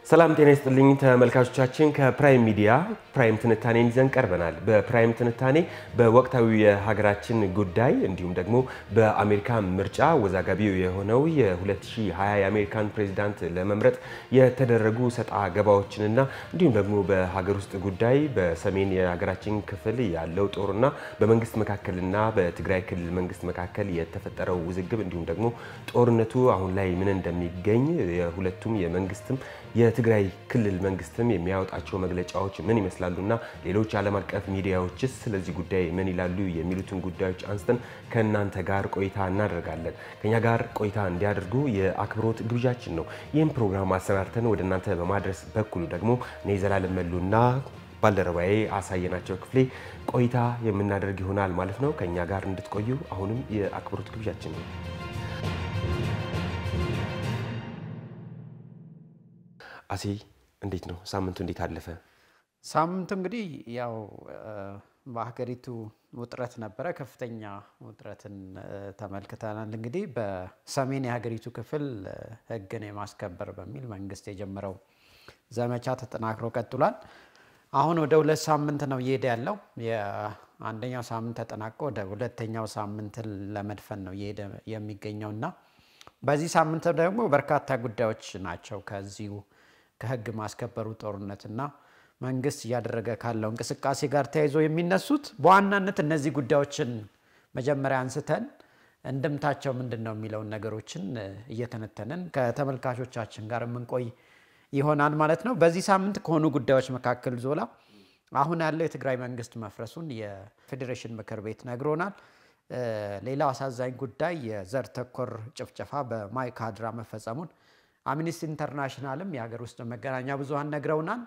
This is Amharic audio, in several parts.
ሰላም ጤና ይስጥልኝ ተመልካቾቻችን፣ ከፕራይም ሚዲያ ፕራይም ትንታኔን ይዘን ቀርበናል። በፕራይም ትንታኔ በወቅታዊ የሀገራችን ጉዳይ እንዲሁም ደግሞ በአሜሪካ ምርጫ ወዛጋቢው የሆነው የ2020 የአሜሪካን ፕሬዚዳንት ለመምረጥ የተደረጉ ሰጣ ገባዎችንና እንዲሁም ደግሞ በሀገር ውስጥ ጉዳይ በሰሜን የሀገራችን ክፍል ያለው ጦርና በመንግስት መካከልና በትግራይ ክልል መንግስት መካከል የተፈጠረው ውዝግብ እንዲሁም ደግሞ ጦርነቱ አሁን ላይ ምን እንደሚገኝ የሁለቱም የመንግስትም የትግራይ ክልል መንግስትም የሚያወጣቸው መግለጫዎች ምን ይመስላሉና ሌሎች ዓለም አቀፍ ሚዲያዎችስ ስለዚህ ጉዳይ ምን ይላሉ የሚሉትን ጉዳዮች አንስተን ከእናንተ ጋር ቆይታ እናደርጋለን። ከኛ ጋር ቆይታ እንዲያደርጉ የአክብሮት ግብዣችን ነው። ይህም ፕሮግራም አሰናድተን ወደ እናንተ በማድረስ በኩሉ ደግሞ እኔ ዘላለም መሉና ባልደረባዬ አሳየናቸው ክፍሌ ቆይታ የምናደርግ ይሆናል ማለት ነው። ከኛ ጋር እንድትቆዩ አሁንም የአክብሮት ግብዣችን ነው። አሴ እንዴት ነው ሳምንቱ? እንዴት አለፈ? ሳምንቱ እንግዲህ ያው በሀገሪቱ ውጥረት ነበረ። ከፍተኛ ውጥረትን ተመልክተናል። እንግዲህ በሰሜን የሀገሪቱ ክፍል ሕግን የማስከበር በሚል መንግስት የጀመረው ዘመቻ ተጠናክሮ ቀጥሏል። አሁን ወደ ሁለት ሳምንት ነው እየሄደ ያለው። የአንደኛው ሳምንት ተጠናቆ ወደ ሁለተኛው ሳምንትን ለመድፈን ነው እየሄደ የሚገኘው እና በዚህ ሳምንት ደግሞ በርካታ ጉዳዮች ናቸው ከዚሁ ከህግ ማስከበሩ ጦርነትና መንግስት እያደረገ ካለው እንቅስቃሴ ጋር ተያይዞ የሚነሱት በዋናነት እነዚህ ጉዳዮችን መጀመሪያ አንስተን እንድምታቸው ምንድን ነው የሚለውን ነገሮችን እየተነተንን ከተመልካቾቻችን ጋር የምንቆይ ይሆናል ማለት ነው። በዚህ ሳምንት ከሆኑ ጉዳዮች መካከል ዞላ አሁን ያለው የትግራይ መንግስት መፍረሱን የፌዴሬሽን ምክር ቤት ነግሮናል። ሌላው አሳዛኝ ጉዳይ የዘር ተኮር ጭፍጨፋ በማይካድራ መፈጸሙን አምኒስቲ ኢንተርናሽናልም የሀገር ውስጥ መገናኛ ብዙኃን ነግረውናል።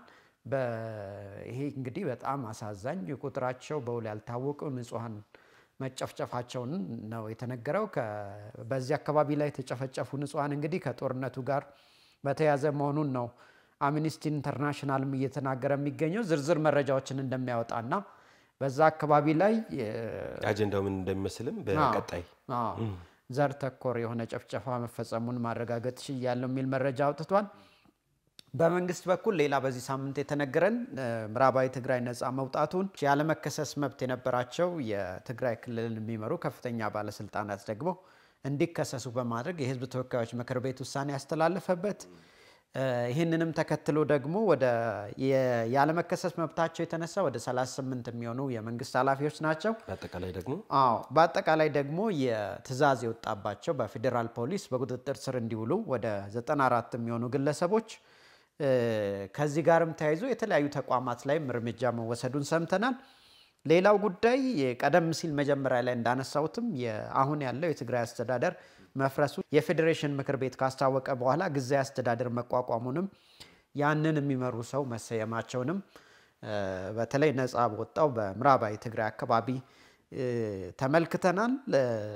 ይሄ እንግዲህ በጣም አሳዛኝ ቁጥራቸው በውል ያልታወቁ ንጹሐን መጨፍጨፋቸውን ነው የተነገረው። በዚህ አካባቢ ላይ የተጨፈጨፉ ንጹሐን እንግዲህ ከጦርነቱ ጋር በተያያዘ መሆኑን ነው አምኒስቲ ኢንተርናሽናልም እየተናገረ የሚገኘው ዝርዝር መረጃዎችን እንደሚያወጣና በዛ አካባቢ ላይ አጀንዳው ምን እንደሚመስልም በቀጣይ ዘር ተኮር የሆነ ጭፍጨፋ መፈጸሙን ማረጋገጥ ችያለሁ የሚል መረጃ አውጥቷል። በመንግስት በኩል ሌላ በዚህ ሳምንት የተነገረን ምዕራባዊ ትግራይ ነፃ መውጣቱን ያለመከሰስ መብት የነበራቸው የትግራይ ክልልን የሚመሩ ከፍተኛ ባለስልጣናት ደግሞ እንዲከሰሱ በማድረግ የህዝብ ተወካዮች ምክር ቤት ውሳኔ ያስተላለፈበት ይህንንም ተከትሎ ደግሞ ወደ ያለመከሰስ መብታቸው የተነሳ ወደ 38 የሚሆኑ የመንግስት ኃላፊዎች ናቸው። በአጠቃላይ ደግሞ አዎ በአጠቃላይ ደግሞ የትዕዛዝ የወጣባቸው በፌዴራል ፖሊስ በቁጥጥር ስር እንዲውሉ ወደ 94 የሚሆኑ ግለሰቦች ከዚህ ጋርም ተያይዞ የተለያዩ ተቋማት ላይም እርምጃ መወሰዱን ሰምተናል። ሌላው ጉዳይ ቀደም ሲል መጀመሪያ ላይ እንዳነሳሁትም አሁን ያለው የትግራይ አስተዳደር መፍረሱ የፌዴሬሽን ምክር ቤት ካስታወቀ በኋላ ጊዜያዊ አስተዳደር መቋቋሙንም ያንን የሚመሩ ሰው መሰየማቸውንም በተለይ ነፃ በወጣው በምዕራባዊ ትግራይ አካባቢ ተመልክተናል።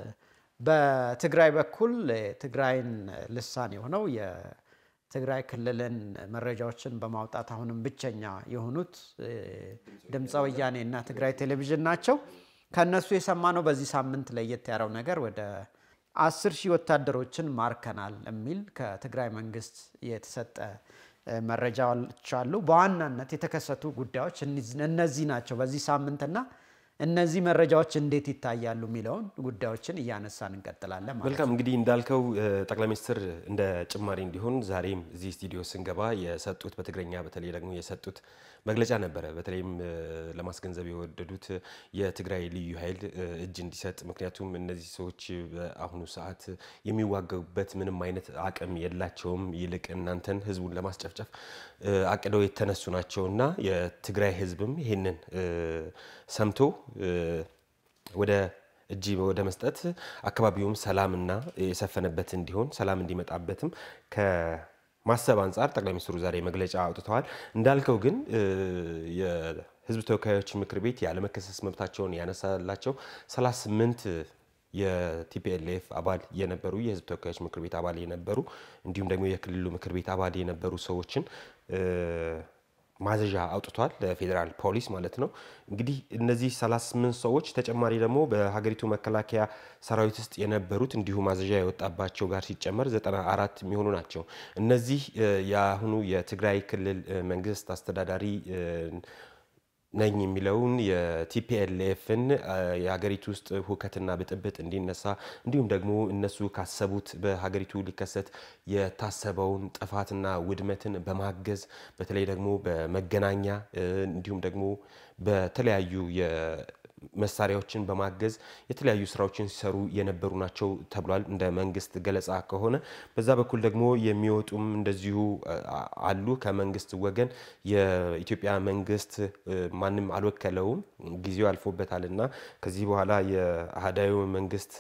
በትግራይ በኩል ትግራይን ልሳን የሆነው የትግራይ ክልልን መረጃዎችን በማውጣት አሁንም ብቸኛ የሆኑት ድምፀ ወያኔ እና ትግራይ ቴሌቪዥን ናቸው። ከእነሱ የሰማነው በዚህ ሳምንት ለየት ያለው ነገር ወደ አስር ሺህ ወታደሮችን ማርከናል የሚል ከትግራይ መንግስት የተሰጠ መረጃዎች አሉ። በዋናነት የተከሰቱ ጉዳዮች እነዚህ ናቸው በዚህ ሳምንትና እነዚህ መረጃዎች እንዴት ይታያሉ የሚለውን ጉዳዮችን እያነሳን እንቀጥላለን ማለት ነው። መልካም እንግዲህ እንዳልከው ጠቅላይ ሚኒስትር እንደ ጭማሪ እንዲሆን ዛሬም እዚህ ስቱዲዮ ስንገባ የሰጡት በትግረኛ በተለይ ደግሞ የሰጡት መግለጫ ነበረ። በተለይም ለማስገንዘብ የወደዱት የትግራይ ልዩ ኃይል እጅ እንዲሰጥ፣ ምክንያቱም እነዚህ ሰዎች በአሁኑ ሰዓት የሚዋገቡበት ምንም አይነት አቅም የላቸውም። ይልቅ እናንተን ህዝቡን ለማስጨፍጨፍ አቅደው የተነሱ ናቸው እና የትግራይ ህዝብም ይህንን ሰምቶ ወደ እጅ ወደ መስጠት አካባቢውም ሰላምና የሰፈነበት እንዲሆን ሰላም እንዲመጣበትም ከማሰብ አንጻር ጠቅላይ ሚኒስትሩ ዛሬ መግለጫ አውጥተዋል። እንዳልከው ግን የህዝብ ተወካዮች ምክር ቤት ያለመከሰስ መብታቸውን ያነሳላቸው 38 የቲፒኤልኤፍ አባል የነበሩ የህዝብ ተወካዮች ምክር ቤት አባል የነበሩ እንዲሁም ደግሞ የክልሉ ምክር ቤት አባል የነበሩ ሰዎችን ማዘዣ አውጥቷል ለፌዴራል ፖሊስ ማለት ነው። እንግዲህ እነዚህ 38 ሰዎች ተጨማሪ ደግሞ በሀገሪቱ መከላከያ ሰራዊት ውስጥ የነበሩት እንዲሁ ማዘዣ የወጣባቸው ጋር ሲጨመር 94 የሚሆኑ ናቸው። እነዚህ የአሁኑ የትግራይ ክልል መንግስት አስተዳዳሪ ነኝ የሚለውን የቲፒኤልኤፍን የሀገሪቱ ውስጥ ሁከትና ብጥብጥ እንዲነሳ እንዲሁም ደግሞ እነሱ ካሰቡት በሀገሪቱ ሊከሰት የታሰበውን ጥፋትና ውድመትን በማገዝ በተለይ ደግሞ በመገናኛ እንዲሁም ደግሞ በተለያዩ መሳሪያዎችን በማገዝ የተለያዩ ስራዎችን ሲሰሩ የነበሩ ናቸው ተብሏል። እንደ መንግስት ገለጻ ከሆነ በዛ በኩል ደግሞ የሚወጡም እንደዚሁ አሉ። ከመንግስት ወገን የኢትዮጵያ መንግስት ማንም አልወከለውም፣ ጊዜው አልፎበታል እና ከዚህ በኋላ የአህዳዊ መንግስት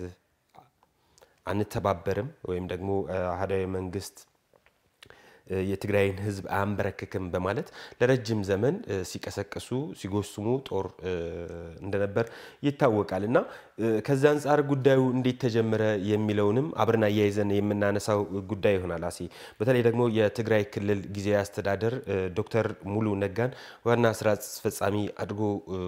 አንተባበርም ወይም ደግሞ አህዳዊ መንግስት የትግራይን ሕዝብ አያንበረክክም በማለት ለረጅም ዘመን ሲቀሰቅሱ ሲጎስሙ ጦር እንደነበር ይታወቃል እና ከዚ አንጻር ጉዳዩ እንዴት ተጀመረ የሚለውንም አብረን አያይዘን የምናነሳው ጉዳይ ይሆናል። አሴ በተለይ ደግሞ የትግራይ ክልል ጊዜያዊ አስተዳደር ዶክተር ሙሉ ነጋን ዋና ስራ አስፈጻሚ አድርጎ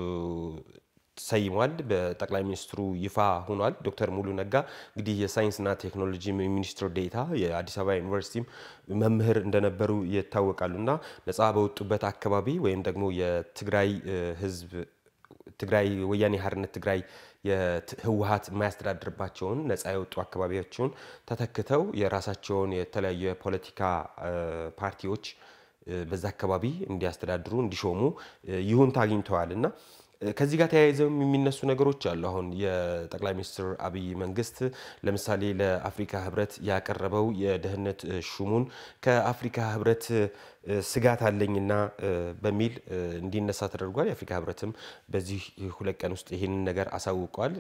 ሰይሟል። በጠቅላይ ሚኒስትሩ ይፋ ሆኗል። ዶክተር ሙሉ ነጋ እንግዲህ የሳይንስና ቴክኖሎጂ ሚኒስትር ዴኤታ የአዲስ አበባ ዩኒቨርሲቲም መምህር እንደነበሩ ይታወቃሉ እና ነፃ በወጡበት አካባቢ ወይም ደግሞ የትግራይ ህዝብ ትግራይ ወያኔ ሓርነት ትግራይ ህወሀት የማያስተዳድርባቸውን ነፃ የወጡ አካባቢዎችን ተተክተው የራሳቸውን የተለያዩ የፖለቲካ ፓርቲዎች በዛ አካባቢ እንዲያስተዳድሩ እንዲሾሙ ይሁንታ አግኝተዋል እና ከዚህ ጋር ተያይዘው የሚነሱ ነገሮች አሉ። አሁን የጠቅላይ ሚኒስትር አብይ መንግስት ለምሳሌ ለአፍሪካ ህብረት ያቀረበው የደህንነት ሹሙን ከአፍሪካ ህብረት ስጋት አለኝና በሚል እንዲነሳ ተደርጓል። የአፍሪካ ህብረትም በዚህ ሁለት ቀን ውስጥ ይህንን ነገር አሳውቋል።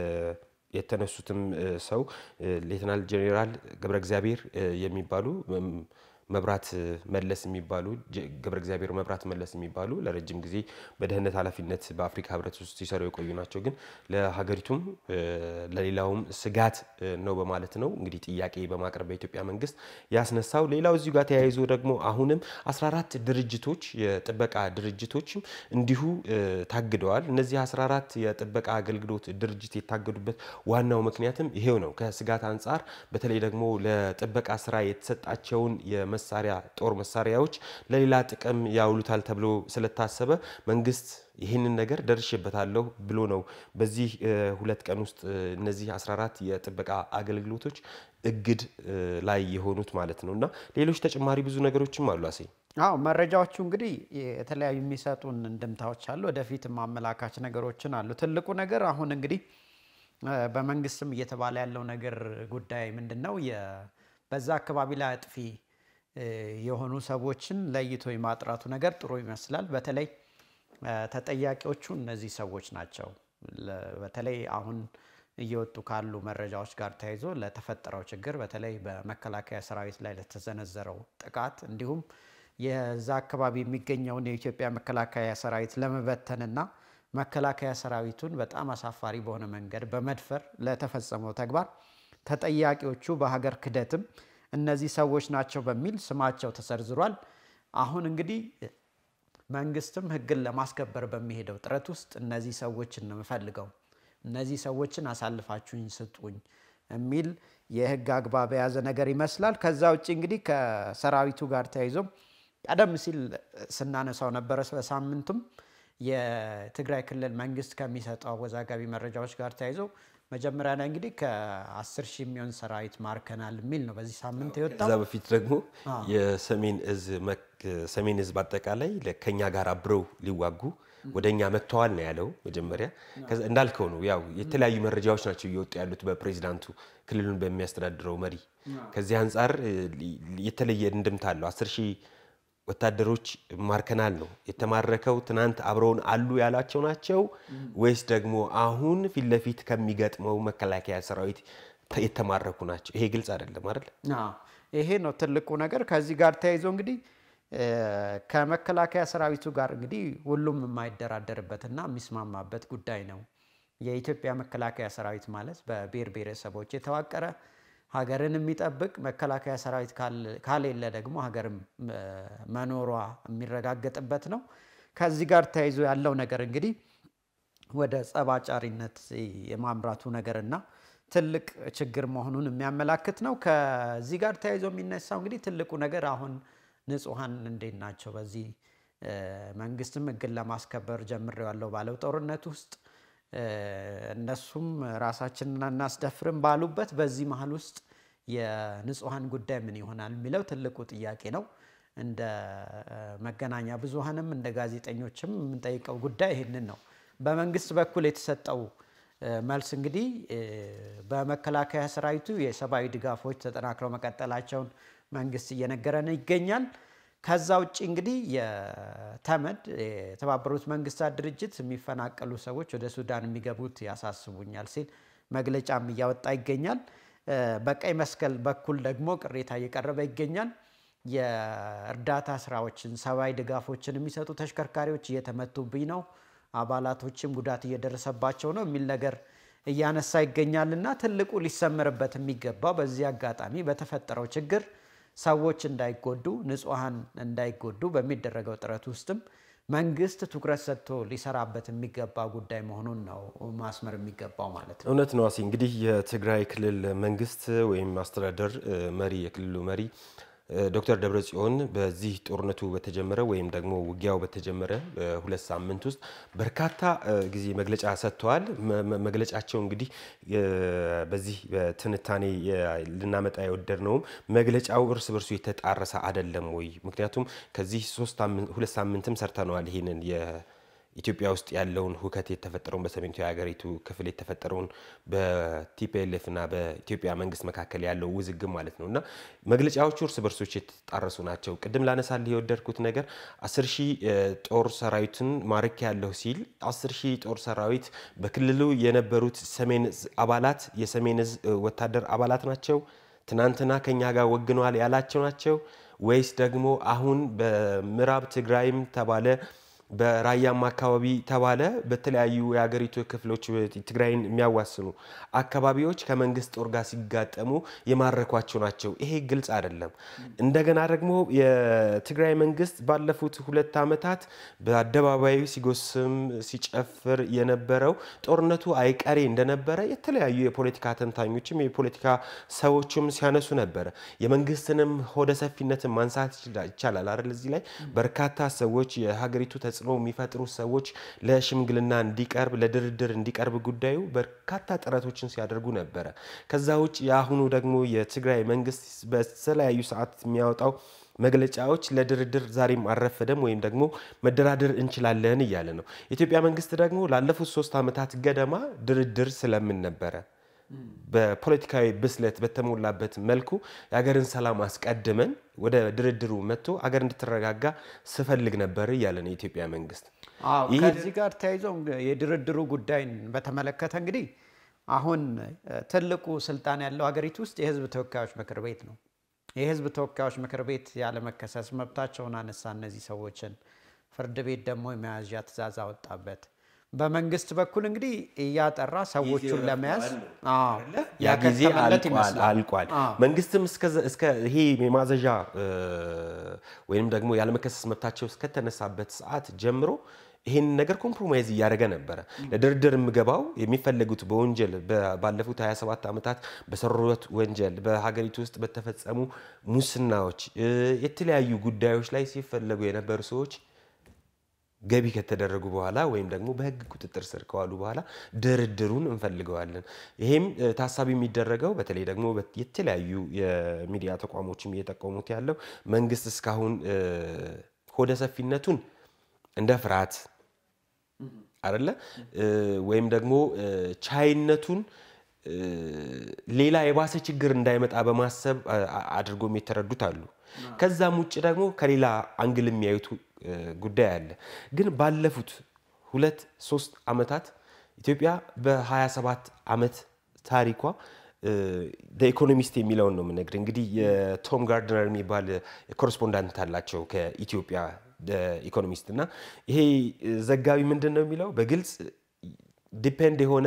የተነሱትም ሰው ሌተናል ጄኔራል ገብረ እግዚአብሔር የሚባሉ መብራት መለስ የሚባሉ ገብረ እግዚአብሔር መብራት መለስ የሚባሉ ለረጅም ጊዜ በደህንነት ኃላፊነት በአፍሪካ ህብረት ውስጥ ሲሰሩ የቆዩ ናቸው። ግን ለሀገሪቱም ለሌላውም ስጋት ነው በማለት ነው እንግዲህ ጥያቄ በማቅረብ በኢትዮጵያ መንግስት ያስነሳው። ሌላው እዚሁ ጋር ተያይዞ ደግሞ አሁንም 14 ድርጅቶች የጥበቃ ድርጅቶችም እንዲሁ ታግደዋል። እነዚህ 14 የጥበቃ አገልግሎት ድርጅት የታገዱበት ዋናው ምክንያትም ይሄው ነው። ከስጋት አንጻር በተለይ ደግሞ ለጥበቃ ስራ የተሰጣቸውን መሳሪያ ጦር መሳሪያዎች ለሌላ ጥቅም ያውሉታል ተብሎ ስለታሰበ መንግስት ይህንን ነገር ደርሼበታለሁ ብሎ ነው በዚህ ሁለት ቀን ውስጥ እነዚህ 14 የጥበቃ አገልግሎቶች እግድ ላይ የሆኑት ማለት ነው። እና ሌሎች ተጨማሪ ብዙ ነገሮችም አሉ። አሴ አዎ መረጃዎቹ እንግዲህ የተለያዩ የሚሰጡን እንድምታዎች አሉ። ወደፊት ማመላካች ነገሮችን አሉ። ትልቁ ነገር አሁን እንግዲህ በመንግስትም እየተባለ ያለው ነገር ጉዳይ ምንድን ነው? በዛ አካባቢ ላይ አጥፊ የሆኑ ሰዎችን ለይቶ የማጥራቱ ነገር ጥሩ ይመስላል። በተለይ ተጠያቂዎቹ እነዚህ ሰዎች ናቸው። በተለይ አሁን እየወጡ ካሉ መረጃዎች ጋር ተያይዞ ለተፈጠረው ችግር በተለይ በመከላከያ ሰራዊት ላይ ለተዘነዘረው ጥቃት እንዲሁም የዛ አካባቢ የሚገኘውን የኢትዮጵያ መከላከያ ሰራዊት ለመበተንና መከላከያ ሰራዊቱን በጣም አሳፋሪ በሆነ መንገድ በመድፈር ለተፈጸመው ተግባር ተጠያቂዎቹ በሀገር ክህደትም እነዚህ ሰዎች ናቸው በሚል ስማቸው ተሰርዝሯል። አሁን እንግዲህ መንግስትም ሕግን ለማስከበር በሚሄደው ጥረት ውስጥ እነዚህ ሰዎችን ነው የምፈልገው፣ እነዚህ ሰዎችን አሳልፋችሁኝ ስጡኝ የሚል የህግ አግባብ የያዘ ነገር ይመስላል። ከዛ ውጭ እንግዲህ ከሰራዊቱ ጋር ተያይዞ ቀደም ሲል ስናነሳው ነበረ በሳምንቱም የትግራይ ክልል መንግስት ከሚሰጠው አወዛጋቢ መረጃዎች ጋር ተያይዞ መጀመሪያ ላይ እንግዲህ ከ10 ሺህ የሚሆን ሰራዊት ማርከናል የሚል ነው በዚህ ሳምንት የወጣው። ከዛ በፊት ደግሞ የሰሜን እዝ ሰሜን እዝ በአጠቃላይ ከኛ ጋር አብረው ሊዋጉ ወደ እኛ መጥተዋል ነው ያለው። መጀመሪያ እንዳልከው ነው ያው የተለያዩ መረጃዎች ናቸው እየወጡ ያሉት በፕሬዚዳንቱ ክልሉን በሚያስተዳድረው መሪ። ከዚህ አንጻር የተለየ እንድምታ አለው። 10 ሺህ ወታደሮች ማርከናል ነው የተማረከው። ትናንት አብረውን አሉ ያላቸው ናቸው ወይስ ደግሞ አሁን ፊት ለፊት ከሚገጥመው መከላከያ ሰራዊት የተማረኩ ናቸው? ይሄ ግልጽ አይደለም አይደል? ይሄ ነው ትልቁ ነገር። ከዚህ ጋር ተያይዞ እንግዲህ ከመከላከያ ሰራዊቱ ጋር እንግዲህ ሁሉም የማይደራደርበትና የሚስማማበት ጉዳይ ነው። የኢትዮጵያ መከላከያ ሰራዊት ማለት በብሔር ብሔረሰቦች የተዋቀረ ሀገርን የሚጠብቅ መከላከያ ሰራዊት ካሌለ ደግሞ ሀገርም መኖሯ የሚረጋገጥበት ነው። ከዚህ ጋር ተያይዞ ያለው ነገር እንግዲህ ወደ ጸባጫሪነት የማምራቱ ነገርና ትልቅ ችግር መሆኑን የሚያመላክት ነው። ከዚህ ጋር ተያይዞ የሚነሳው እንግዲህ ትልቁ ነገር አሁን ንጹሐን እንዴት ናቸው? በዚህ መንግስትም ሕግን ለማስከበር ጀምሬዋለሁ ባለው ጦርነት ውስጥ እነሱም ራሳችንን አናስደፍርም ባሉበት በዚህ መሀል ውስጥ የንጹሐን ጉዳይ ምን ይሆናል የሚለው ትልቁ ጥያቄ ነው። እንደ መገናኛ ብዙሃንም እንደ ጋዜጠኞችም የምንጠይቀው ጉዳይ ይህንን ነው። በመንግስት በኩል የተሰጠው መልስ እንግዲህ በመከላከያ ሰራዊቱ የሰብአዊ ድጋፎች ተጠናክረው መቀጠላቸውን መንግስት እየነገረን ይገኛል። ከዛ ውጭ እንግዲህ የተመድ የተባበሩት መንግስታት ድርጅት የሚፈናቀሉ ሰዎች ወደ ሱዳን የሚገቡት ያሳስቡኛል ሲል መግለጫም እያወጣ ይገኛል። በቀይ መስቀል በኩል ደግሞ ቅሬታ እየቀረበ ይገኛል። የእርዳታ ስራዎችን ሰብአዊ ድጋፎችን የሚሰጡ ተሽከርካሪዎች እየተመቱብኝ ነው፣ አባላቶችም ጉዳት እየደረሰባቸው ነው የሚል ነገር እያነሳ ይገኛል እና ትልቁ ሊሰመርበት የሚገባው በዚህ አጋጣሚ በተፈጠረው ችግር ሰዎች እንዳይጎዱ፣ ንጹሐን እንዳይጎዱ በሚደረገው ጥረት ውስጥም መንግስት ትኩረት ሰጥቶ ሊሰራበት የሚገባ ጉዳይ መሆኑን ነው ማስመር የሚገባው ማለት ነው። እውነት ነው። እንግዲህ የትግራይ ክልል መንግስት ወይም አስተዳደር መሪ የክልሉ መሪ ዶክተር ደብረጽዮን በዚህ ጦርነቱ በተጀመረ ወይም ደግሞ ውጊያው በተጀመረ ሁለት ሳምንት ውስጥ በርካታ ጊዜ መግለጫ ሰጥተዋል። መግለጫቸው እንግዲህ በዚህ በትንታኔ ልናመጣ የወደድነውም መግለጫው እርስ በርሱ የተጣረሰ አይደለም ወይ? ምክንያቱም ከዚህ ሁለት ሳምንትም ሰርተነዋል ይሄንን ኢትዮጵያ ውስጥ ያለውን ሁከት የተፈጠረውን በሰሜኒቱ የሀገሪቱ ክፍል የተፈጠረውን በቲፒኤልኤፍ እና በኢትዮጵያ መንግስት መካከል ያለው ውዝግብ ማለት ነው እና መግለጫዎቹ እርስ በርሶች የተጣረሱ ናቸው። ቅድም ላነሳልህ የወደድኩት ነገር አስር ሺህ ጦር ሰራዊትን ማርክ ያለሁ ሲል አስር ሺህ ጦር ሰራዊት በክልሉ የነበሩት ሰሜን እዝ አባላት የሰሜን እዝ ወታደር አባላት ናቸው። ትናንትና ከኛ ጋር ወግነዋል ያላቸው ናቸው ወይስ ደግሞ አሁን በምዕራብ ትግራይም ተባለ በራያም አካባቢ ተባለ በተለያዩ የሀገሪቱ ክፍሎች ትግራይን የሚያዋስኑ አካባቢዎች ከመንግስት ጦር ጋር ሲጋጠሙ የማረኳቸው ናቸው። ይሄ ግልጽ አይደለም። እንደገና ደግሞ የትግራይ መንግስት ባለፉት ሁለት ዓመታት በአደባባዩ ሲጎስም ሲጨፍር የነበረው ጦርነቱ አይቀሬ እንደነበረ የተለያዩ የፖለቲካ ተንታኞችም የፖለቲካ ሰዎችም ሲያነሱ ነበረ። የመንግስትንም ሆደ ሰፊነትን ማንሳት ይቻላል አይደል? እዚህ ላይ በርካታ ሰዎች የሀገሪቱ ተጽዕኖ የሚፈጥሩ ሰዎች ለሽምግልና እንዲቀርብ ለድርድር እንዲቀርብ ጉዳዩ በርካታ ጥረቶችን ሲያደርጉ ነበረ። ከዛ ውጭ የአሁኑ ደግሞ የትግራይ መንግስት በተለያዩ ሰዓት የሚያወጣው መግለጫዎች ለድርድር ዛሬም አልረፈደም ወይም ደግሞ መደራደር እንችላለን እያለ ነው። የኢትዮጵያ መንግስት ደግሞ ላለፉት ሶስት ዓመታት ገደማ ድርድር ስለምን ነበረ በፖለቲካዊ ብስለት በተሞላበት መልኩ የሀገርን ሰላም አስቀድመን ወደ ድርድሩ መጥቶ ሀገር እንድትረጋጋ ስፈልግ ነበር እያለ ነው የኢትዮጵያ መንግስት። ከዚህ ጋር ተያይዞ የድርድሩ ጉዳይን በተመለከተ እንግዲህ አሁን ትልቁ ስልጣን ያለው ሀገሪቱ ውስጥ የህዝብ ተወካዮች ምክር ቤት ነው። የህዝብ ተወካዮች ምክር ቤት ያለመከሰስ መብታቸውን አነሳ። እነዚህ ሰዎችን ፍርድ ቤት ደግሞ የመያዣ ትዕዛዝ አወጣበት። በመንግስት በኩል እንግዲህ እያጠራ ሰዎቹን ለመያዝ ያ ጊዜ አልቋል። መንግስትም እስከ ይሄ የማዘዣ ወይም ደግሞ ያለመከሰስ መብታቸው እስከተነሳበት ሰዓት ጀምሮ ይሄን ነገር ኮምፕሮማይዝ እያደረገ ነበረ። ለድርድር የምገባው የሚፈለጉት በወንጀል ባለፉት 27 ዓመታት በሰሩት ወንጀል በሀገሪቱ ውስጥ በተፈጸሙ ሙስናዎች፣ የተለያዩ ጉዳዮች ላይ ሲፈለጉ የነበሩ ሰዎች ገቢ ከተደረጉ በኋላ ወይም ደግሞ በህግ ቁጥጥር ስር ከዋሉ በኋላ ድርድሩን እንፈልገዋለን። ይሄም ታሳቢ የሚደረገው በተለይ ደግሞ የተለያዩ የሚዲያ ተቋሞችም እየጠቀሙት ያለው መንግስት እስካሁን ሆደ ሰፊነቱን እንደ ፍርሃት አደለ ወይም ደግሞ ቻይነቱን ሌላ የባሰ ችግር እንዳይመጣ በማሰብ አድርጎም የተረዱት አሉ። ከዛም ውጭ ደግሞ ከሌላ አንግል የሚያዩት ጉዳይ አለ። ግን ባለፉት ሁለት ሶስት ዓመታት ኢትዮጵያ በ27 ዓመት ታሪኳ ኢኮኖሚስት የሚለውን ነው የምነግር። እንግዲህ የቶም ጋርድነር የሚባል ኮረስፖንዳንት አላቸው ከኢትዮጵያ ኢኮኖሚስት እና ይሄ ዘጋቢ ምንድን ነው የሚለው በግልጽ ዲፔንድ የሆነ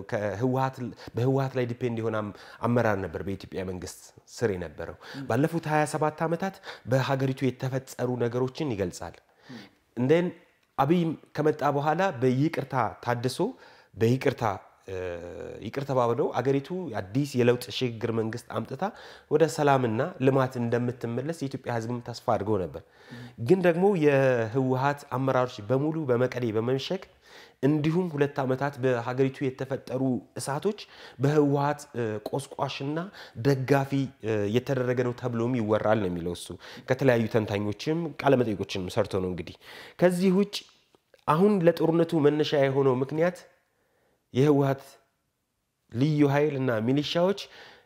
በህወሀት ላይ ዲፔንድ የሆነ አመራር ነበር በኢትዮጵያ መንግስት ስር የነበረው። ባለፉት 27 ዓመታት በሀገሪቱ የተፈጸሩ ነገሮችን ይገልጻል። እንደን አብይ ከመጣ በኋላ በይቅርታ ታድሶ በይቅርታ ይቅር ተባብለው አገሪቱ አዲስ የለውጥ ሽግግር መንግስት አምጥታ ወደ ሰላምና ልማት እንደምትመለስ የኢትዮጵያ ህዝብም ተስፋ አድርገው ነበር። ግን ደግሞ የህወሀት አመራሮች በሙሉ በመቀሌ በመምሸግ እንዲሁም ሁለት ዓመታት በሀገሪቱ የተፈጠሩ እሳቶች በህወሀት ቆስቋሽና ደጋፊ የተደረገ ነው ተብሎም ይወራል ነው የሚለው እሱ። ከተለያዩ ተንታኞችም ቃለመጠይቆችንም ሰርቶ ነው እንግዲህ። ከዚህ ውጭ አሁን ለጦርነቱ መነሻ የሆነው ምክንያት የህወሀት ልዩ ኃይል እና ሚሊሻዎች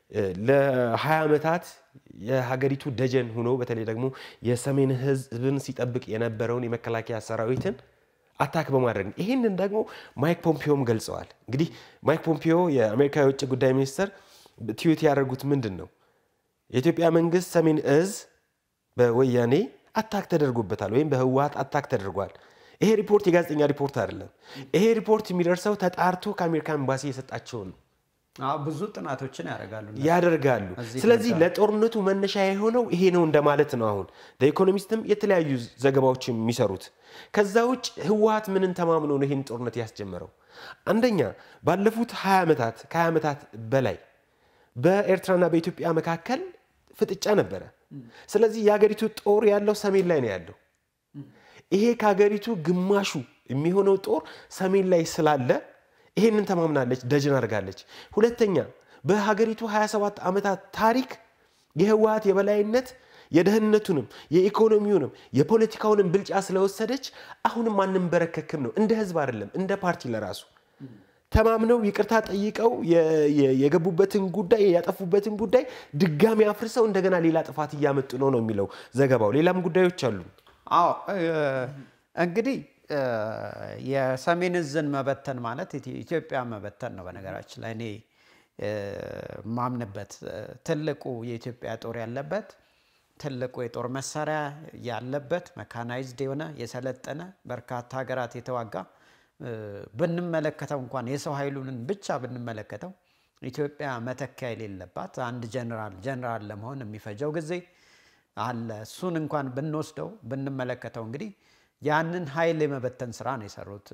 ለ20 ዓመታት የሀገሪቱ ደጀን ሆኖ በተለይ ደግሞ የሰሜን ህዝብን ሲጠብቅ የነበረውን የመከላከያ ሰራዊትን አታክ በማድረግ ነው። ይህንን ደግሞ ማይክ ፖምፒዮም ገልጸዋል። እንግዲህ ማይክ ፖምፒዮ የአሜሪካ የውጭ ጉዳይ ሚኒስትር ትዊት ያደረጉት ምንድን ነው? የኢትዮጵያ መንግስት ሰሜን እዝ በወያኔ አታክ ተደርጎበታል ወይም በህወሀት አታክ ተደርጓል። ይሄ ሪፖርት የጋዜጠኛ ሪፖርት አይደለም። ይሄ ሪፖርት የሚደርሰው ተጣርቶ ከአሜሪካ ኤምባሲ የሰጣቸውን ብዙ ጥናቶችን ያደርጋሉ ያደርጋሉ። ስለዚህ ለጦርነቱ መነሻ የሆነው ይሄ ነው እንደማለት ነው። አሁን ለኢኮኖሚስትም የተለያዩ ዘገባዎች የሚሰሩት ከዛ ውጭ ህወሀት ምንን ተማምኖ ነው ይህን ጦርነት ያስጀመረው? አንደኛ ባለፉት 20 ዓመታት ከ20 ዓመታት በላይ በኤርትራና በኢትዮጵያ መካከል ፍጥጫ ነበረ። ስለዚህ የሀገሪቱ ጦር ያለው ሰሜን ላይ ነው ያለው። ይሄ ከሀገሪቱ ግማሹ የሚሆነው ጦር ሰሜን ላይ ስላለ ይሄንን ተማምናለች፣ ደጅን አድርጋለች። ሁለተኛ በሀገሪቱ 27 ዓመታት ታሪክ የህወሀት የበላይነት የደህንነቱንም የኢኮኖሚውንም የፖለቲካውንም ብልጫ ስለወሰደች አሁንም አንንበረከክም ነው። እንደ ህዝብ አይደለም እንደ ፓርቲ ለራሱ ተማምነው ይቅርታ ጠይቀው የገቡበትን ጉዳይ ያጠፉበትን ጉዳይ ድጋሚ አፍርሰው እንደገና ሌላ ጥፋት እያመጡ ነው ነው የሚለው ዘገባው። ሌላም ጉዳዮች አሉ። አዎ እንግዲህ የሰሜን እዝን መበተን ማለት ኢትዮጵያ መበተን ነው። በነገራችን ላይ እኔ ማምንበት ትልቁ የኢትዮጵያ ጦር ያለበት ትልቁ የጦር መሳሪያ ያለበት መካናይዝድ የሆነ የሰለጠነ በርካታ ሀገራት የተዋጋ ብንመለከተው እንኳን የሰው ኃይሉንን ብቻ ብንመለከተው ኢትዮጵያ መተኪያ የሌለባት አንድ ጀነራል ጀነራል ለመሆን የሚፈጀው ጊዜ አለ። እሱን እንኳን ብንወስደው ብንመለከተው እንግዲህ ያንን ኃይል የመበተን ስራ ነው የሰሩት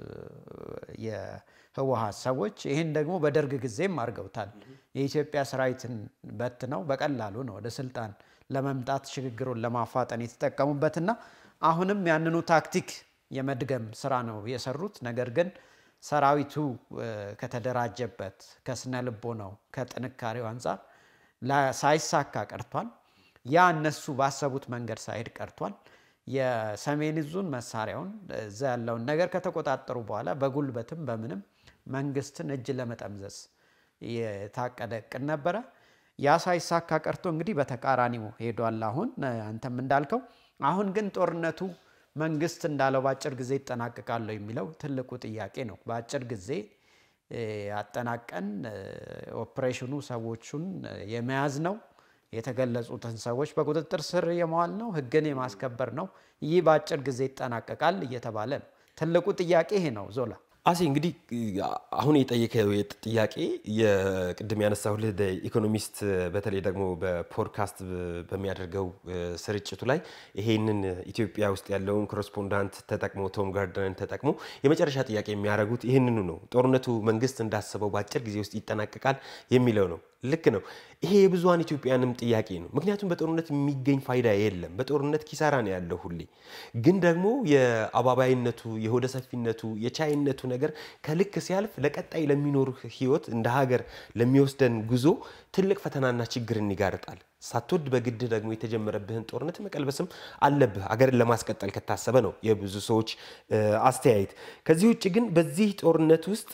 የህወሀት ሰዎች። ይህን ደግሞ በደርግ ጊዜም አድርገውታል። የኢትዮጵያ ሰራዊትን በትነው በቀላሉ ነው ወደ ስልጣን ለመምጣት ሽግግሩን ለማፋጠን የተጠቀሙበትና አሁንም ያንኑ ታክቲክ የመድገም ስራ ነው የሰሩት። ነገር ግን ሰራዊቱ ከተደራጀበት ከስነ ልቦናው ከጥንካሬው አንጻር ሳይሳካ ቀርቷል። ያ እነሱ ባሰቡት መንገድ ሳይሄድ ቀርቷል። የሰሜን እዙን መሳሪያውን እዛ ያለውን ነገር ከተቆጣጠሩ በኋላ በጉልበትም በምንም መንግስትን እጅ ለመጠምዘዝ የታቀደ እቅድ ነበረ። ያ ሳይሳካ ቀርቶ እንግዲህ በተቃራኒው ሄዷል። አሁን አንተም እንዳልከው አሁን ግን ጦርነቱ መንግስት እንዳለው በአጭር ጊዜ ይጠናቀቃለሁ የሚለው ትልቁ ጥያቄ ነው። በአጭር ጊዜ አጠናቀን ኦፕሬሽኑ ሰዎቹን የመያዝ ነው የተገለጹትን ሰዎች በቁጥጥር ስር የመዋል ነው፣ ህግን የማስከበር ነው። ይህ በአጭር ጊዜ ይጠናቀቃል እየተባለ ነው። ትልቁ ጥያቄ ይሄ ነው። ዞላ አሴ እንግዲህ አሁን የጠየቀው ጥያቄ የቅድም ያነሳሁልህ ኢኮኖሚስት በተለይ ደግሞ በፖድካስት በሚያደርገው ስርጭቱ ላይ ይሄንን ኢትዮጵያ ውስጥ ያለውን ኮረስፖንዳንት ተጠቅሞ ቶም ጋርደንን ተጠቅሞ የመጨረሻ ጥያቄ የሚያደርጉት ይህንኑ ነው። ጦርነቱ መንግስት እንዳሰበው በአጭር ጊዜ ውስጥ ይጠናቀቃል የሚለው ነው። ልክ ነው። ይሄ የብዙሀን ኢትዮጵያንም ጥያቄ ነው። ምክንያቱም በጦርነት የሚገኝ ፋይዳ የለም። በጦርነት ኪሳራ ነው ያለው ሁሌ። ግን ደግሞ የአባባይነቱ፣ የሆደ ሰፊነቱ፣ የቻይነቱ ነገር ከልክ ሲያልፍ ለቀጣይ ለሚኖር ህይወት እንደ ሀገር ለሚወስደን ጉዞ ትልቅ ፈተናና ችግርን ይጋርጣል። ሳትወድ በግድህ ደግሞ የተጀመረብህን ጦርነት መቀልበስም አለብህ አገርን ለማስቀጠል ከታሰበ ነው የብዙ ሰዎች አስተያየት። ከዚህ ውጭ ግን በዚህ ጦርነት ውስጥ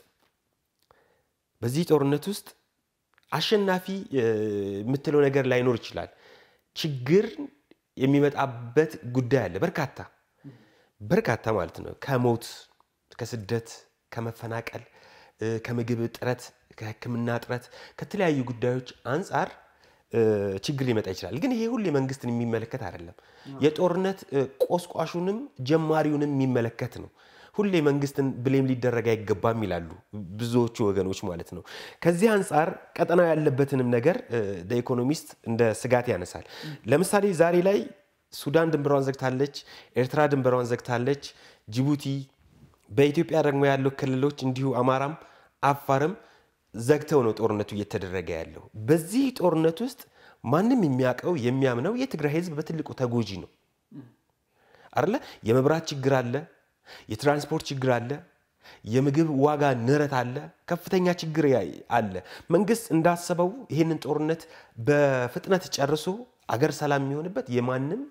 በዚህ ጦርነት ውስጥ አሸናፊ የምትለው ነገር ላይኖር ይችላል። ችግር የሚመጣበት ጉዳይ አለ። በርካታ በርካታ ማለት ነው። ከሞት፣ ከስደት፣ ከመፈናቀል፣ ከምግብ እጥረት፣ ከሕክምና እጥረት፣ ከተለያዩ ጉዳዮች አንጻር ችግር ሊመጣ ይችላል። ግን ይሄ ሁሌ መንግስትን የሚመለከት አይደለም። የጦርነት ቆስቋሹንም ጀማሪውንም የሚመለከት ነው። ሁሌ መንግስትን ብሌም ሊደረግ አይገባም ይላሉ ብዙዎቹ ወገኖች ማለት ነው። ከዚህ አንጻር ቀጠናው ያለበትንም ነገር ኢኮኖሚስት እንደ ስጋት ያነሳል። ለምሳሌ ዛሬ ላይ ሱዳን ድንበሯን ዘግታለች፣ ኤርትራ ድንበሯን ዘግታለች፣ ጅቡቲ በኢትዮጵያ ደግሞ ያለው ክልሎች እንዲሁ አማራም አፋርም ዘግተው ነው ጦርነቱ እየተደረገ ያለው። በዚህ ጦርነት ውስጥ ማንም የሚያውቀው የሚያምነው የትግራይ ህዝብ በትልቁ ተጎጂ ነው አለ። የመብራት ችግር አለ፣ የትራንስፖርት ችግር አለ፣ የምግብ ዋጋ ንረት አለ፣ ከፍተኛ ችግር አለ። መንግስት እንዳሰበው ይህንን ጦርነት በፍጥነት ጨርሶ አገር ሰላም የሚሆንበት የማንም